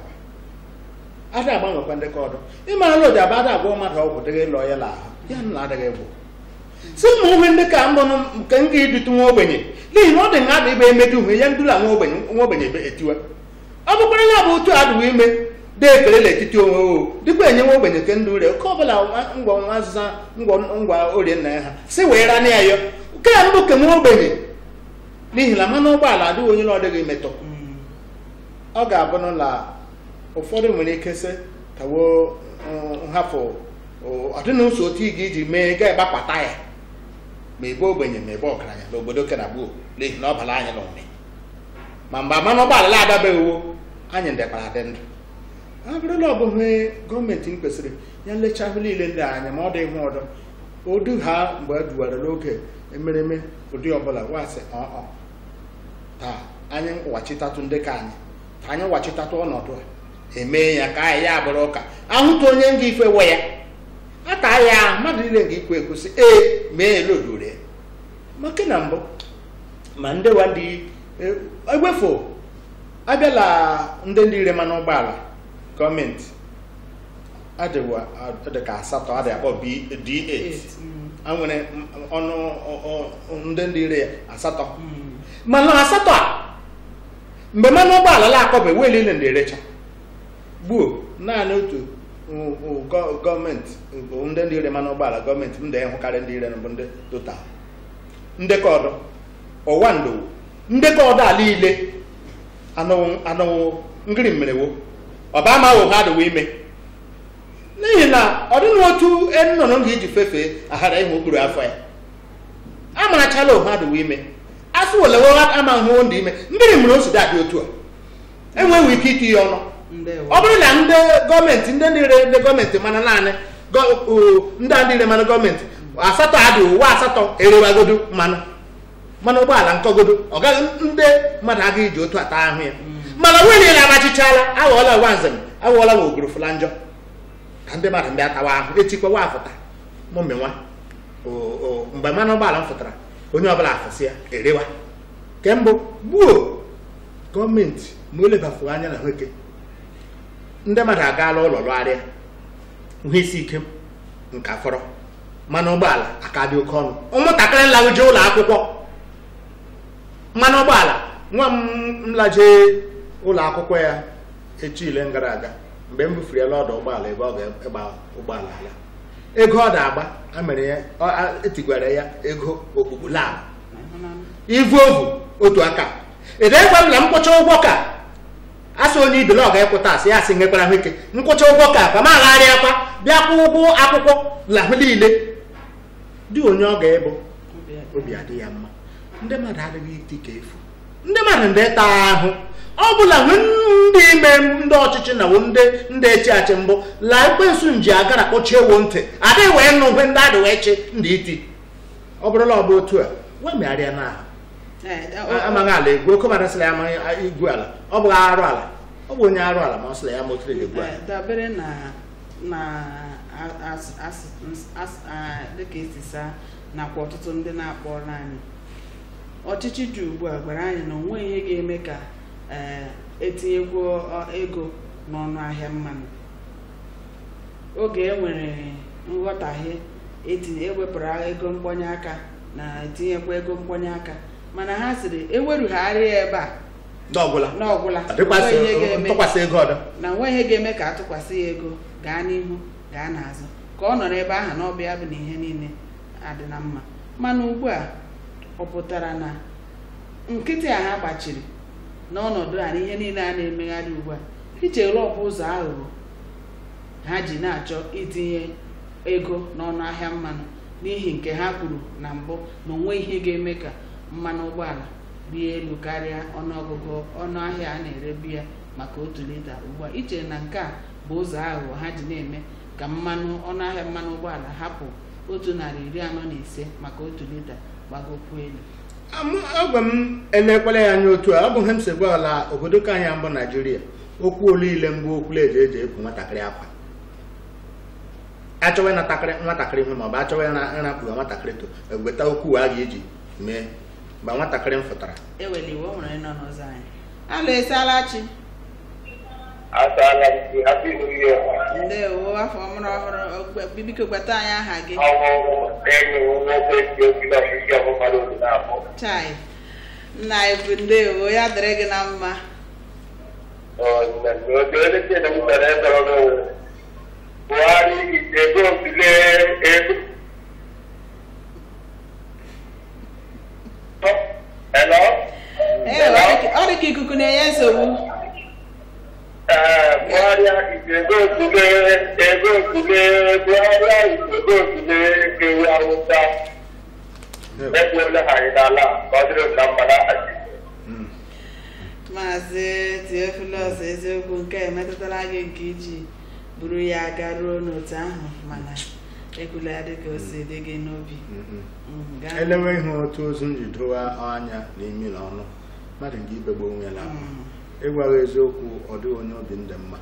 akpa ada agbanwekwa ndekọ ọdụ ịmara na ụdị abụ ada agwọ mmadụ ọgwụ dịghị lụọ ya la ahụ ya na adịghị bụ si ma ume ndị ka mbụ nke m ga-edutu nwa ogbenye n'ihi na ọ dị nga adịbe emedu uhe ya ndula nwa ogbenye nwa ogbenye ebe etiwe ọ bụkwara ya bụ otu adịghị ime dị ekele n'etiti onwe o dịkwa enye nwa ogbenye ke ndụ ure oke ọbụla nwa- ngwa nwa azịza ngwa ngwa orie nna ya ha si wee rana ya yo nke a mbụ ke nwa ogbenye n'ihi na mmanụ ụgbọala adịghị onye na ọ dịghị metọ Mm. ọ ga-abụ n'ụlọ ụfọdụ nwere ike sị kawo nhafụ ọdịna ụzọ otu ị ga-eji mee ga ịgbapata ya ma ebe ogbenye ma ebe ọgaranya n'obodo kena gboo n'ihi na ọ bara anyị n'ụmị ma mgbe mmanụ ụgbọala la adabeghị wo anyị ndekwara dị ndụ ọ bụrụla ọ bụghị gọọmenti m kwesịrị ya nlecha ahụ niile ndị anya ma ọ dị ihu ọdọ odu ha mgbe e duwara n'oge emereme ụdị ọbụla wasị ọọ taa anyị wachitatụ ndị ka anyị ka anyị wachitatụ ọnọdụ a emee ya ka anyị ya bụrụ ụka ahụta onye nga ife we ya ata ya mmadụ niile nga ikwu ekwusị ee mee elodure maka na mbụ ma ndị wa ndị e- egwefu abịala ndị ndị ire mmanụ ụgbọala gọọmenti adịwa adịka asatọ adị akpọ B- D8 Eight. Mm. a nwere m- ọnụ ọ- ọ- ndị ndị ire ya asatọ Mm. mana asatọ a mgbe mmanụ ụgbọala la akọbe wee niile ndị erecha gbuo naanị otu ụ- ụ- gọ- gọọmenti bụ ndị ndị ire mmanụ ụgbọala gọọmenti ndị ịhụkarị ndị ire bụ ndị total ndekọ ọdọ ọwa ndowo ndekọ ọdọ ala ile anụwụ anụwụ ngiri mmerewo ọba amaghị ha adịwo ime n'ihi na ọ dịghị otu nnụnụ ga-eji fefee aghara ịhụ okpuru afọ ya a marachala ohe adịwo ime asụ welewe ama hụ ndị ime mmiri mere o si dị otu a enweghị ike iti ya ọnụ ndewo ọ bụrụ na ndị gọọmenti ndị niile ndị gọọmenti mana naanị gọ- o, ndị a niile mana gọọmenti asatọ adị ụwa asatọ erewagodo mmanụ mmanụ ụgbọala nkọgodo ọ gaghị ndị mmadụ agaghị iji otu ata ahụ ya mana onwe niile amachichala aghọọla ụwa nzem aghọọla nwa ogoro fụla njọ ka ndị mmadụ mbịa tawa ahụ etikwawa afụta mụmịnwa O- o, mgbe mmanụ ụgbọala m fụtara onye ọbụla afụsị ya erewa nke mbụ gbuo gọọmenti ma o lebafuru anya na ahụike ndị mmadụ agaala ụlọ lụgharịa ihe isi ike nka fọrọ mmanụ ụgbọala aka dị oke ọnụ ụmụntakịrị nlaje ụlọ akwụkwọ mmanụ ụgbọala nwa m nlaje ụlọ akwụkwọ ya echi ile gara aga mgbe m bufere ya n'ọdụ ụgbọala ebe ọ ga-egba ụgbọala ala ego ọ na-agba a mere ya ọ- a- etigwara ya ego okpukpu lab ivu ovu otu aka edekwa m na nkwụcha ụgwọ ka asị onye ibele ọ ga-ekwụta asị ya asị nwekwara ahụ ike nkwụcha ụgwọ ka ka m agharịakwa bịa kwụ ụgwọ akwụkwọ lahụ niile dị onye ọ ga-ebu obi adị ya mma ndị mmadụ adịghị iti ka efu ndị mmadụ ndị taa ahụ ọ bụla nwe ndị ime ndị ọchịchị na wo ndị ndị echi achị mbụ la ekwensu nji agara kpọchie ewo ntị adịghị wee nụ mgbe ndị adị wee chi ndị iti ọ bụrụla ọ bụ otu a wee megharịa na ahụ amaghị ala egwu oke mmadụ sịla ya amaghị igwu ala ọ bụghị arụ ala ọ bụ onye arụ ala ma ọ sịla ya ma otu egwu ala Eh, dabere na na a- as- as- as- ah, dịka esi saa nakwa ọtụtụ ndị na-akpọrọ anyị ọchịchị dị ugbu a gwara anyị na onwe ihe ga-eme ka eh, etinyekwu ọ- ego n'ọnụ ahịa mmanụ oge e nwere nghọtahie etinye ewepụrụ ego mkpọnye aka na etinyekwa ego mkpọnye aka mana ha sịrị ewerugharị ya ebe a ndị ọbụla n'ọgwụla adịkwasị onwe ihe ga-eme ntụkwasị ego ọdọ na nwa ihe ga-eme ka atụkwasị ya ego gaa n'ihu gaa n'azụ ka ọ nọrọ ebe ahụ na ọbịa bụ na ihe niile adị na mma mana ugbu a ọ pụtara na nkịtị a ha gbachiri n'ọnọdụ a na ihe niile a na-emegharị ugbu a ichewere ọ bụ ụzọ aghụghọ ha ji na-achọ itinye ego n'ọnụ ahịa mmanụ n'ihi nke ha kwuru na mbụ na onwe ihe ga-eme ka mmanụ ụgbọala rie elu karịa ọnụọgụgụ ọnụ ahịa a na-erebu ya maka otu lita ugbu a ichere na nke a bụ ụzọ aghụghọ ha ji na-eme ka mmanụ ọnụ ahịa mmanụ ụgbọala hapụ otu narị iri anọ na ise maka otu lita gbagokwuo elu Amụ- agwa m elekwala ya anya otu a ọ bụ ihe m si gwa ala obodo ka anyị mbụ naijiria okwu olile mbụ okwula eji eji ekwu nwatakịrị akwa achọwa ịnatakịrị nwatakịrị ihe maọbụ achọwa ịra- ịrakpụga nwatakịrị to egweta okwu a ga-eji mee mgbe nwatakịrị m fụtara ewela iwe o nwere nọ n'ụzọ anyị alụ esiala chi Asala m gị happy new year. ndewo afọ ọhụrụ ọhụrụ ogbe- biko gweta anyị aha gị Ọnwụ enyi m nwoke dị obi n'ọchịchị ọbụmadụ obi na-abụ. chai nna ibu ndewo ya dịrị gị na mma N'oge elekere m mere ndọrọ n'ụwa. Buhari ego ntụle ego. Hello? ee ọ dị ka- ọ dị ka ikuku na-enye nsogbu Ee, Buhari ego ntụle ego ntụle Buhari ego ntụle kewu awụsa. Ekwuola ha anyị n'ala ka ọ dịrị m na mma n'aha Jizọs. maazị Theophilus eziokwu nke a emetụtala gị nke iji buru ya garuo n'otu ahụ mana ekwula ya dịka o si dị gị n'obi Mm, gaa- elewe ihe otu ozu m ji dowe anya na imi na ọnụ mmadụ nke ibegbo onwe ya na akwa Mm. ịgwaghị eziokwu ọ dịghị onye obi ndị mma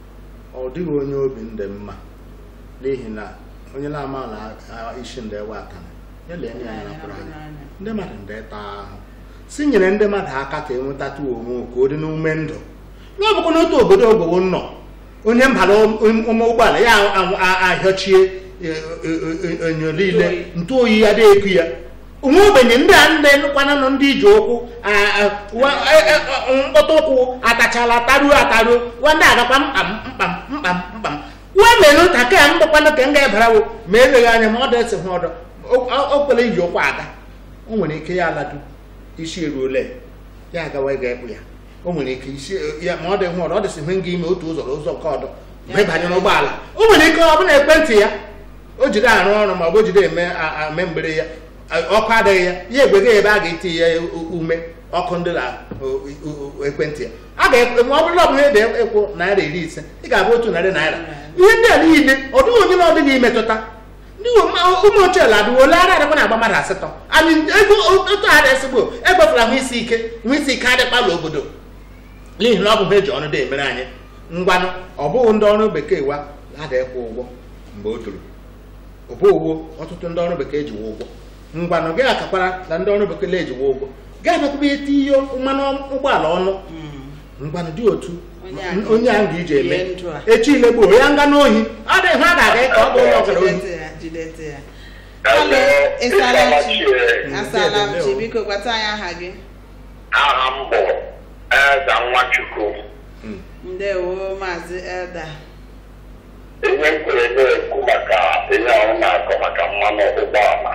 ọ dịghị onye obi ndị mma n'ihi na onye na-ama na a- isi ndị ewe akana ya lee anya ya napụrụ anya ndị mmadụ ndị taa ahụ si nyere ndị mmadụ aka ka enwetatụ onwe ka ọ dị n'ume ndụ ya ọ bụkwa n'otu obodo ogbowo nọ onye mbara ụmụ ụgbọala ya a- a- ahịọchie e- e- e- enyo niile ntụ oyi ya dị eku ya onwe ogbenye ndị a ndị kwananụ ndị iji ụkwụ a- a- wa- e- e- e- mkpọta ụkwụ atachala taruo ataruo wa ndị agakwa mkpam mkpam mkpam mkpam wa mere ụta ka m gbakwanụ ka m ga-ebarawo ma eleghị anya ma ọ dị hụ ọdọ o- o kwere iji ụkwụ aga o nwere ike ya aladu isi eruole ya agawa ịga ekpu ya o nwere ike isi ya ma ọ dị hụ ọdọ ọ dịsị ihe nga ime otu ụzọ na ụzọ nke ọdọ mgbe banye n'ụgbọala o nwere ike ọ bụla ekwentị ya o jide arụ ọrụ ma ọ bụ o jide eme a- a- eme mgbere ya a- ọkụ adịghị ya ya egwega ebe a ga-eti ya u- ume ọkụ ndị na o- o- o- ekwentị ya a ga ma ọ bụrụ na ọ bụ ihe dị ekwu naira iri ise ị ga-abụ otu narị naira ihe ndị a niile ọ dịghị onye na ọ dịghị imetụta ndị ụmụ- ụmụ ochie ladụ ole ara adịkwa na-agba mmadụ asatọ anyị ego otu a dị ezigbo egbefula hụ isi ike hụ isi ike adịkpala obodo n'ihi na ọ bụ ha eji ọnụ dị emere anyị ngwanụ ọ bụghị ndị ọrụ bekee wa ada ịkwụ ụgwọ mgbe o toro ọ bụ ụgwọ ọtụtụ ndị ọrụ bekee jiwa ụgwọ ngwanụ gị akakwara na ndị ọrụ bekee ejiwa ụgwọ gaa nakwụba eti ihe mmanụ ụgbọala ọnụ Mm. ngwanụ dị otu Onye a- onye ahụ ga-iji eme Rie ndụ a. echi ile gboo ya nga n'ohi ọ dị ha ga-aga ka ọ bụ onye ọbụla ohi jidete ya jidete ya Hello, Isalachi. Asala chi biko gwata anyị aha gị aha m bụ eze nwachukwu Mm. ndewo maazị elda ihe m kwere na-ekwu maka ihe ahụ na-akọ maka mmanụ ụgbọala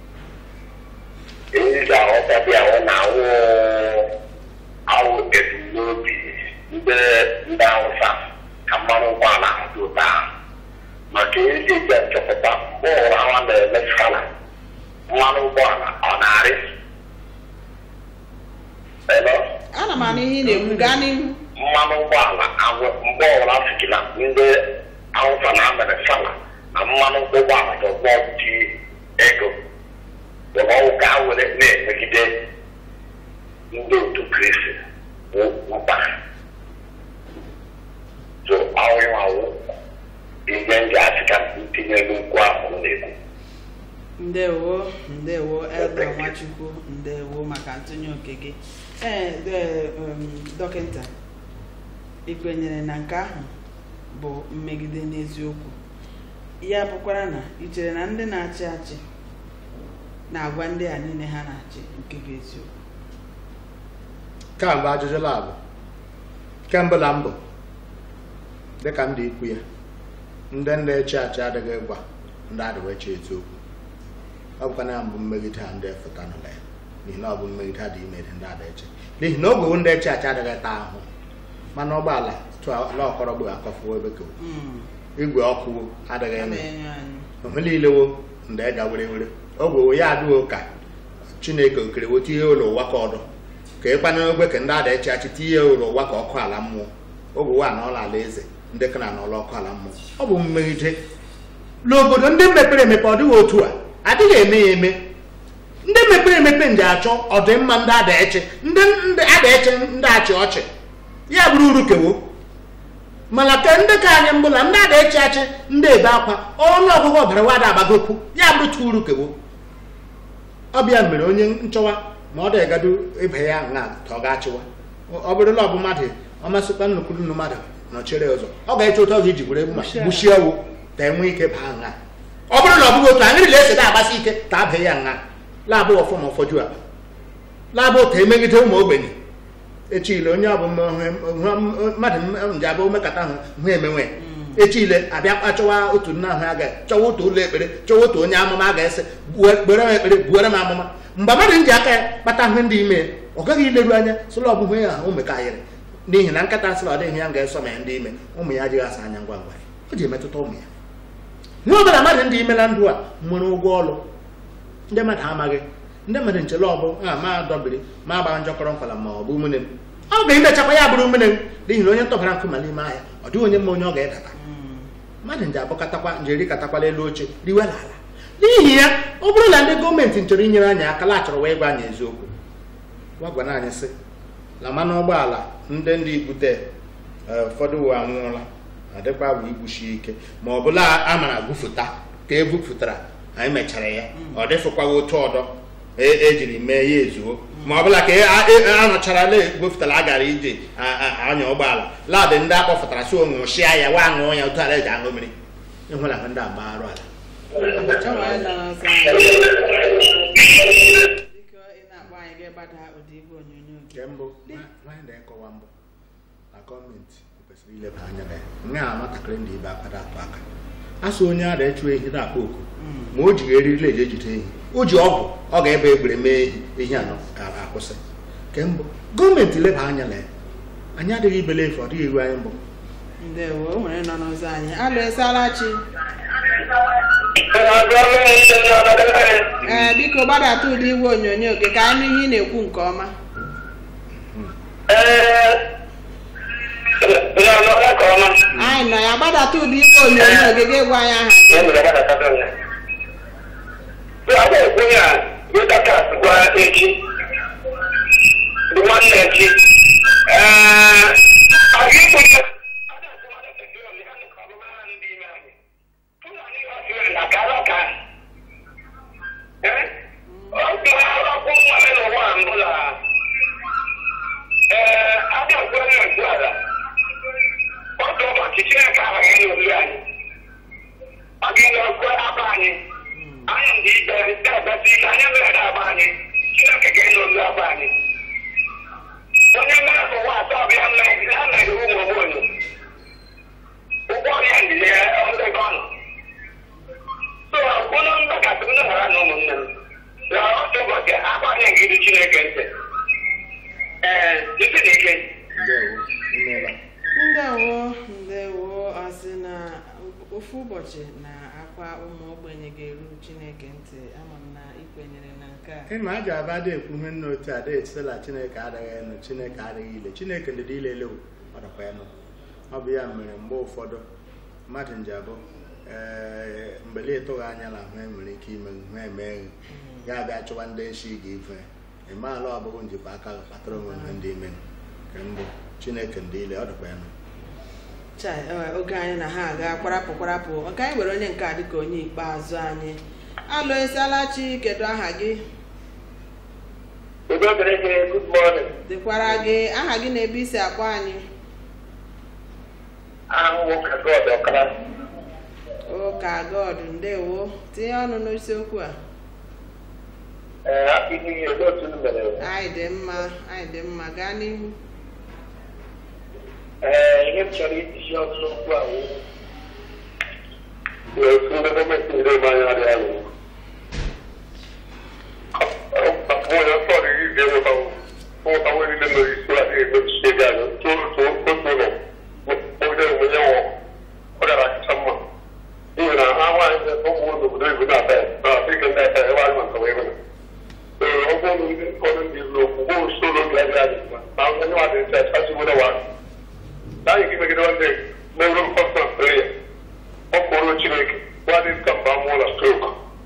ihe ga-aghọta dị ahụ na ahụ ahụ ebumnobi ndị ndị awụsa ka mmanụ ụgbọala ahụ dị ụtọ ahụ maka ihe ji eji achọpụta mgbe ụra ha na-eme skala mmanụ ụgbọala ọ na-arị Hello? ana m anụ ihe ị na-ekwu gaa n'ihu mmanụ ụgbọala ahụ mgbe ọbụla fikila ndị awụsa na amere sala na mmanụ ụgbọala dọgbọ dị ego bụ na ọwụ ka a were na-emegide ndị otu kristi bụ mkpa so awụwawụ ihe ndị asị ka ntinye n'ukwu ahụ m na-ekwu ndewo ndewo elda nwachukwu ndewo maka ntụnye oke gị ee de- um, dọkịta ị kwenyere na nke ahụ bụ mmegide n'eziokwu ya bụkwara na ị chere na ndị na-achị achị na-agwa ndị a niile ha na-achị nke bụ eziokwu kamgbe ajụjụ labụ kemgbe na mbụ dịka m dị ikwu ya ndị na-eche achị adịghị gwa ndị adịghị eche eziokwu ọ bụkwa na ya mbụ mmegide ha ndị efụta nụla ya n'ihi na ọ bụ mmegide ha dị ime dị ndị ada eche n'ihi na oge ndị eche achị adịghị taa ahụ mana ụgbọala tụala ọkọrọ gbe akọfuo ebe ka Mm, igwe ọkụ adịghị a eme na-enyo anyị ohe niile wo ndị ga were were ogwe wo ya adịghị ka chineke okere wo tinye ụlọ ụwa ka ọdụ ka ịkpana ogbe ka ndị ada echi achị tinye ụlọ ụwa ka ọkụ ala mmụọ ogwe wa na ọla ala eze ndị ka na n'ụlọ ọkụ ala mmụọ ọ bụ mmegide n'obodo ndị mepere emepe ọ dịghị otu a adịghị eme ya eme ndị mepere emepe nji achọ ọdịmma ndị ada echi ndị ndị ada echi ndị achị ọchị ya bụrụ uru kewo mana ka ndị ka anyị mbụla ndị ada echi achị ndị ebe akwa ọnụ ọgụgụ ọbara wada agbagokwu ya bụrụ tu uru kewo ọbịa mere onye nchọwa ma ọ dịgado ibe ya na ka ọ ga-achịwa ọ bụrụla ọ bụ mmadụ ọ masịkwa nnukwu nnu mmadụ nọchere ụzọ ọ ga-eche otu ọzọ iji were mma gbuchie ewu ka enwe ike baa nha ọ bụrụ na ọ bụghị otu aṅịrị na-ese na-agbasi ike ka abịa ya nha labụ ọfọm ụfọdụ akpa labụ ka emegide ụmụ ogbenye echile onye ọbụ mmadụ nje abụ omekata ahụ hụ emenwe echile abịa kpachọwa otu nna ahụ aga chọwa otu ụlọ ekpere chọwa otu onye amụma a ga-ese gbere m ekpere buere m amụma mgbe mmadụ nji aka ya kpata ihe ndị ime ọ gaghị ileru anya sịla ọbụhụ ya ahụ mekayịrị n'ihi na nkata sịla ọ dịghị ya ga-eso ma ya ndị ime ụmụ ya adịghị asa anya ngwa ngwa o ji emetụta ụmụ ya ihe ọbụla mmadụ ndị ime na ndụ a nwere ụgwọ ọrụ ndị mmadụ amaghị ndị mmadụ nchele ọbụ a ma dọbiri ma agba njọkọrọ nkwala ma ọ bụ umene m ọ ga-emechakwa ya bụrụ umene m n'ihi na onye ntọbara nkụ ma n'ime ahịa ọ dịghị onye mma onye ọ ga-edata mmadụ nje abụkatakwa nje erikatakwala elu oche riwe n'ala n'ihi ya ọ bụrụ na ndị gọọmenti nchọrọ inyere anyị aka la chọrọ wee gwa anyị eziokwu gwa gwana anyị sị na mmanụ ụgbọala ndị ndị ibute ụfọdụ uwe anwụọla adịkwa bụ igbuchi ike ma ọ bụla a mara gwufụta ka e bupụtara anyị mechara ya ọ dịfụkwaghị otu ọdọ e- ejiri mee ya ezuo ma ọ bụla ka e- a- e- a nọchara la gwefụtara a gara ije a- a- anya ụgbọala ladị ndị akpọfụtara si onwụchịa ya wa aṅụọ ya otu ala eji aṅụ mmiri ịhụla ha ndị agba arụ ala Chọwa anyị nọ n'ọsọ anyị. biko ị na-akpọ anyị ga-agbada ụdị igwe onyonyo gị nke mbụ nwa- nwaanyị na-ekọwa mbụ na gọọmenti kwesịrị ileba anya na ya nga a nwatakịrị ndị ibe akpada atụ aka asụ onye a na-echu ehi na-akpa oku ma o jighị eriri eji ejide ehi o ji ọgwụ ọ ga-ebe egbere mee ehi ehi anọ a- akwụsị nke mbụ gọọmenti leba anya na ya anyị adịghị ibele efu ọ dịghị iru anyị mbụ ndewo o nwere nọ n'ụzọ anyị alụ esalachi ee biko gbadata ụdị igwe onyonyo gị ka anyị nụ ihe ị na-ekwu nke ọma anyị nọ ya gbadata ụdị igwe onyonyo gị gị gwa anyị aha gị ee abịa gọọmenti ala ọdụ maka chineke abaghị n'olu anyị ọ ga-enye ọkụ aba anyị anyị ndị ikpe na-ebesi ike anyị mere na aba anyị chineke ga-enye olu aba anyị onye mmiri afọ nwa atọ bịa mmiri ha mere ụmụ ogbenye ụgwọ ọrịa ndị ya ọdịgo ọnụ so ụnụ mgbakasị ndị hara na ụmụnne m na otu ụbọchị agbanye ngidi chineke ntị ee isi dị ike ndewo imeela ndewo ndewo asị na ofu ụbọchị na akwa ụmụ ogbenye ga-eru chineke ntị ama m na ikwenyere na nke a ịma a ga-aba ada ekwu ihe nna otu ada etitela chineke adịghị enu chineke adịghị ile chineke ndịda ile elewu ọ dịkwa enu ọ bụ ya mere mgbe ụfọdụ mmadụ nji abụ ee mgbele ịtụghị anya na ahụ enwere ike ime ha emeghe ga-abịa chụwa ndị echi ga-efe ịmaala ọ bụghị njikwa aka gị kpatara onwe ha ndị ime nke mbụ chineke ndị ile ọ dịkwa enu chai eh, oge anyị na ha aga kwarapụ kwarapụ ka anyị were onye nke a dịka onye ikpeazụ anyị alụ esialachi kedu aha gị udo dịrị gị good morning dịkwara gị aha gị na ebe isi akpọ anyị ahụhụ ka god ọkara ụka god ndewo tinye ọnụ n'isiokwu a ee hapụ ihe ihe otu unu mere anyị dị mma anyị dị mma gaa n'ihu ee ihe m chọrọ iji ọnụ n'okwu a wụ na otu ndị gọọmenti ndị ebe anya dị alụ onye ọsọ dị izi enweta nweta nwere ile mere isi a na-emechiche gị anya otu otu otu ụlọ onye onye nwụ ọ gara akacha mma n'ihi na ha nwaanyị ndị ụmụ n'obodo ibu na-ata ya na afrịka ndị ata ebe anyị maka wee mere ee ọ bụrụ ndị ụfọdụ ndị ilu okwu bụ usoro oge adịghị adị mma na onye nwa dị ncha achị nwere wa anyị gị megide nwanne n'ebe mkpọsa prayer ọ kpọrọ chineke nwadị ka mba mụọ na strok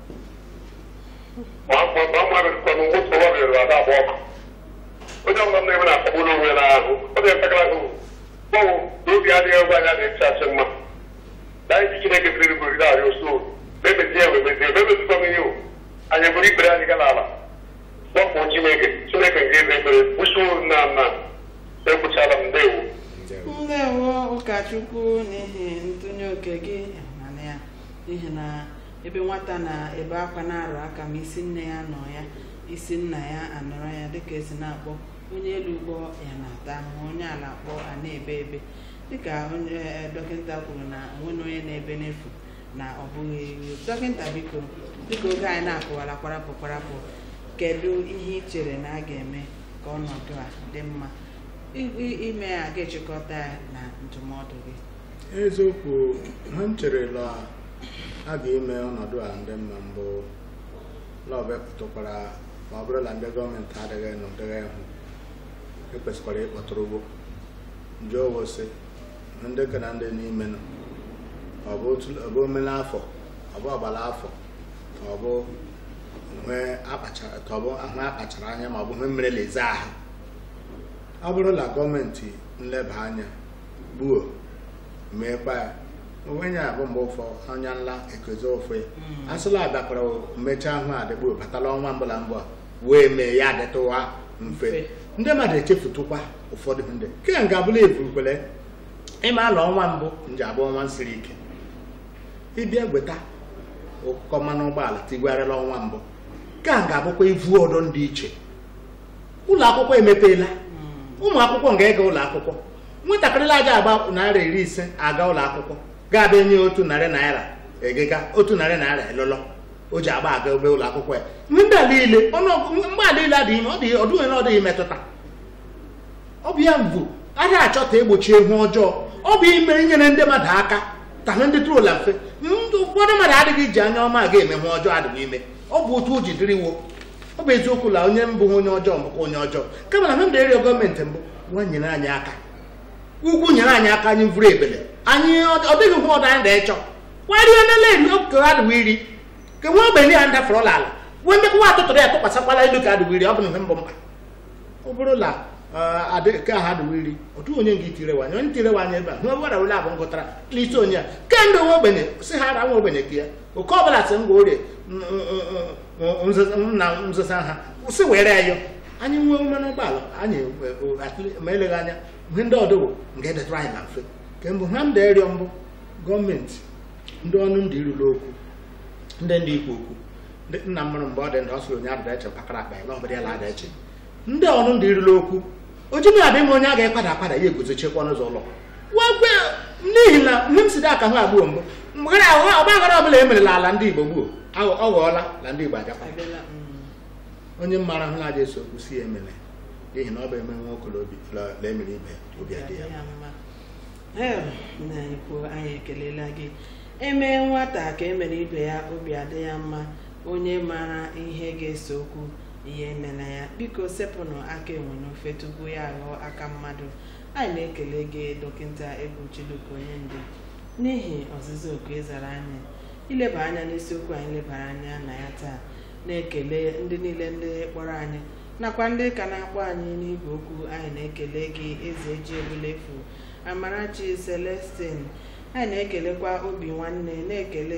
ma ma ma ma bịarụkwanụ moto ọ bịara ada agba ọkụ onye ọbụla na-eme na-akpagbu n'onwe ya n'ahụ ọ dị mpekara ahụ gbanwụ na obi adịghị ebe anya dị ncha achị mma na anyị ji chineke biri buru na arịa osu memezie ya memezie memezikwa m ihe o anyị bụrụ ikpere anyị ga n'ala gbapụ chineke chineke nke ebe ekpere kwụsịo nna nna ekwuchala m ndewo ndewo ndewo ụkọchukwu n'ihi ntụnye oke gị mana ya n'ihi na ebe nwata na-ebe akwa na-arụ aka ma isi nne ya nọ ya isi nna ya anọrọ ya dịka esi na-akpọ onye elu kpọ ya na-ata ahụhụ onye ala kpọ a na-ebe ebe dịka onye eh, dọkịta kwuru na onwe onye na-ebe n'efu na ọ bụghị iwu dọkịta biko dịka oge anyị na-akụwara kwarapụ kwarapụ kedu ihe ị chere na a ga-eme ka ọnọdụ a dị mma I- i- ime a ga-echịkọta ya na ndụmọdụ gị eziokwu ha m chere la a ga-eme ọnọdụ a ndị mma mbụ lọbepụtakwara ma ọ bụrụ na ndị gọọmenti adịghị n'ụdịghị hụ ekwesịkwara ịkpọtụrụ ugbo jụọ wosị ndị ka na ndị n'ime nọ ọ bụ otu- ọ bụ omena afọ ọ bụ ọgbara afọ ka ọ bụ nwee akpachara ka ọ bụ ahụ akpachara anya ma ọ bụ ihe mere leze ahụ ọ bụrụ na gọọmenti nleba anya gbuo meekwa ya onwenye a bụ mgbe ụfọ anya nla ekozi ofe a sịla abịakwara mechaa ahụ adịgbo batala ọnwa mbụla mbụ a wee mee ya adịtụwa mfe Mfe. ndị mmadụ echefutụkwa ụfọdụ ndị nke a ga-abụla eburukwele ịma ala ọnwa mbụ nji abụ ọnwa siri ike ịbịa gweta ụkọ mmanụ ụgbọala tigwarịla ọnwa mbụ nke a ga-abụkwa ivu ọdọ ndị iche ụlọ akwụkwọ emepeela ụmụ akwụkwọ ga-ega ụlọ akwụkwọ nwatakịrị aja agba naira iri ise aga ụlọ akwụkwọ ga-abịa enye otu narị naira egega otu narị naira elụlọ o ji agba aga ebe ụlọ akwụkwọ ya ndị a niile ọnụọgụ mgbe a niile adịghị ime ọ dị ọdụghị na ọ dịghị metụta ọ bụ ya mbụ adịghị achọta egbochi ihu ọjọọ ọ bụ ime inyere ndị mmadụ aka tanụ ndị tụrụla mfe ndị ụfọdụ mmadụ adịghị ji anya ọma aga eme ihe ọjọọ adịghị ime ọ bụ otu o ji dịrịwo ọ bụ eziokwu na onye mbụ onye ọjọọ mbụkwa onye ọjọọ kama na mmadụ ịrịọ gọọmenti mbụ nwa nyere anyị aka ugwu nyere anyị aka anyị vụrụ ebele anyị ọ ọ dịghị hụ ọdụ anyị na-echọ kwarịọ nele eri oke adịghị iri ka nwa ogbenye ya ndafọrọla ala wee ndekwa atụtụrụ ya tụkwasịkwala elu ka adịghị iri ọ bụ na ihe mbụ mkpa ọ bụrụ na eh, adị ka ha adịghị iri otu onye nga itirewanye onye tirewe ebe a nwa gwara wele abụ ngụtara n'isi onye a kemgbe nwa ogbenye si ha ara nwa ogbenye ka ya oke ọbụla si ngwa orie na nzụza ha si were ya yọ anyị nwee mmanụ ụgbọala anyị eh, eh, at least ma eleghị anya ihe ndị ọdụwụ nga edetụrụ anyị na mfe kemgbe ha ndị ịrịọ mbụ gọọmenti ndị ọnụ ndị iruru okwu ndị ndị ikwu okwu ndị nna m mụrụ mgbe ọ dị ndụ ọ sịrị onye adịda eche mpakara akpa ya na ọbụrụ ya la ada eche ndị ọnụ ndị iruru okwu ojimi abịa ime onye a ga-ekwada akwada ya eguzochekwa n'ụzọ ụlọ wegwe n'ihi na mgbe m si dị aka hụ agbụọ mbụ mgbe ọgbaghara ọbụla e merela ala ndị igbo gbuo aghọ- ọ ghọọla na ndị igbo ajakwa abịala mm. onye mara hụ na-aja eso okwu si ya emele n'ihi na ọ bụ eme nwa okolobi la la emere ibe ya, obi adị ya mma. na ikwu anyị ekelela gị emee nwata ka emere ibe ya obi adị ya mma onye mara ihe ga-eso okwu ihe emela ya biko sepụnụ aka enwe n'ofe tupu ya aghọọ aka mmadụ anyị na-ekele gị dọkịta egwu chiluka onye ndu n'ihi ọzịza oku ịzara anyị ileba anya n'isiokwu anyị lebara anya na ya taa na-ekele ndị niile ndị kpọrọ anyị nakwa ndị ka na-akpọ anyị n'igwe okwu anyị na-ekele gị eze ji ebulefu amarachi celestin anyị na-ekelekwa obi nwanne na-ekele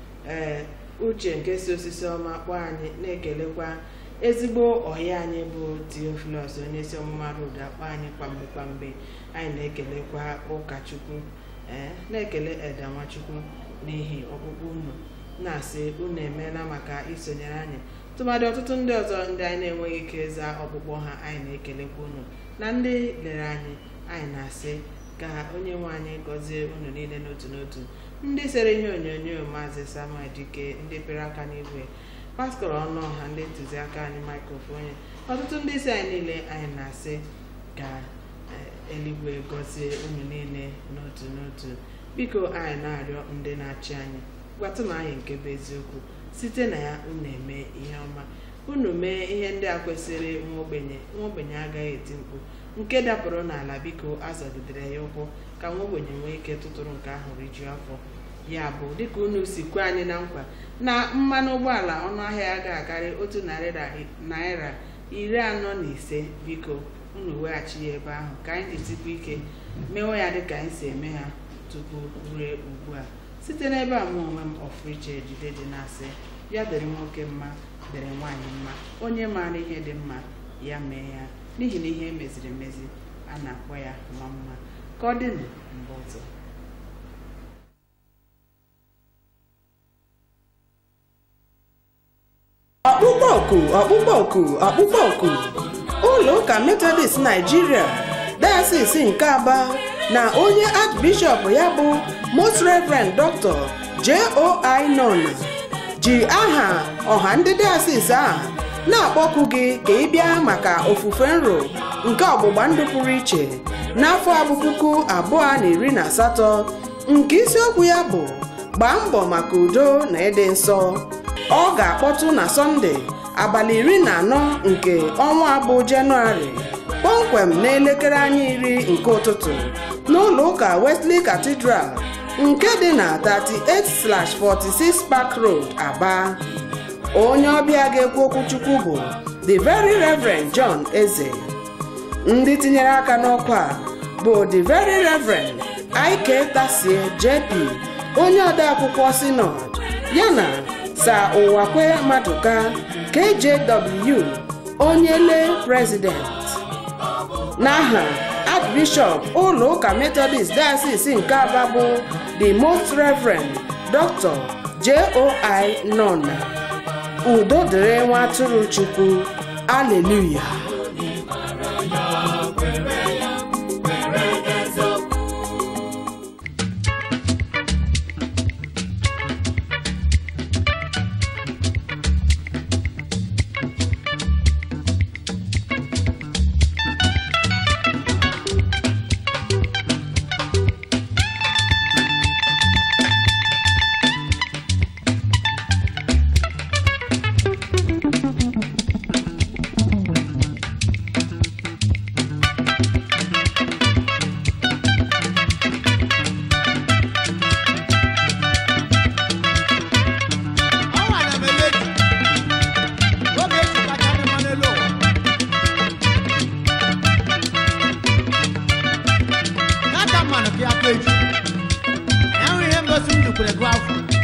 ee uche nke si osisi ọma kpọọ anyị na-ekelekwa ezigbo ọhịa anyị bụ teofilus onye si ọmụma road akpọ anyị kwamgbe kwamgbe anyị na-ekelekwa ụkọchukwu ee na-ekele eda nwachukwu n'ihi ọkpụkpụ unu na-asị unu emeela maka isonyere anyị tụmadị ọtụtụ ndị ọzọ ndị anyị na-enweghị ike ịza ọkpụkpọ ha anyị na-ekelekwa unu na ndị lere anyị anyị na-asị ka onye nwe anyị gọzie unu niile n'otu n'otu ndị sere ihe onyonyo maazị samuel dike ndị pere aka n'igwe pastọr ọnụ ọha ndị ntụziaka anyị maikrofon ọtụtụ ndị isi anyị niile anyị na-asị ka eh, eluigwe gọzie unu niile n'otu n'otu biko anyị na-arịọ ndị na-achị anyị gwatụnụ anyị nke bụ eziokwu site na ya unu eme ihe ọma unu mee ihe ndị a kwesịrị nwa ogbenye nwa ogbenye agaghị eti mkpu nke dapụrụ n'ala biko azọgidere ya ụkwụ ka nwa ogbenye nwee ike tụtụrụ nke ahụ rijuo afọ ya bụ dịka unu si kwe anyị na nkwa na mmanụ ụgbọala ọnụ ahịa ya ga-akarị otu narị na- naira iri anọ na ise biko unu weghachi ya ebe ahụ ka anyị jisikwa ike mewe ya dịka anyị si eme ha tupu rue ugbu a site n'ebe a mụ onwe m ọfriche ejide dị na-asị ya dịrị nwoke mma dịrị nwaanyị mma onye maara ihe dị mma ya mee ya n'ihi na ihe emeziri emezi a na-akpọ ya mma mma ka ọ dịnụ mgbe ọzọ ọkpụkpọ oku ọkpụkpọ oku ọkpụkpọ oku ụlọ ụka metodist naijiria diocese nke aba na onye archbishop ya bụ most reverend dr joi nona ji aha ọha ndị diocese a na-akpọku gị ka ị bịa maka ofufe nro nke ọgbụgba ndụ pụrụ iche n'afọ abụ puku abụọ na iri na asatọ nke isiokwu ya bụ gbaa mbọ maka udo na ịdị nsọ ọ ga-akpọtụ na sọnde abalị iri na anọ nke ọnwa abụ jenụwarị kpọmkwem n'elekere anya iri nke ụtụtụ n'ụlọ ụka wesley cathedral nke dị na 38/46 park road aba onye ọbịa ga-ekwu okwu chukwu bụ the very reverend john eze ndị tinyere aka n'ọkwa bụ the very reverend ike tasie jp onye odeakwụkwọ sinod yana sa ụwakwe maduka kjw onye lee president n'aha archbishop ụlọ ụka methodist diocese nke aba bụ the most reverend dr joi nona udo dịrị nwa atụrụ chukwu aleluya ọnwa na meleji oge eji kacha dị mma n'elu ụwa n'aka mmanụ ka ya kpa echi enwe ihe ngosi m jikwere gụ afọ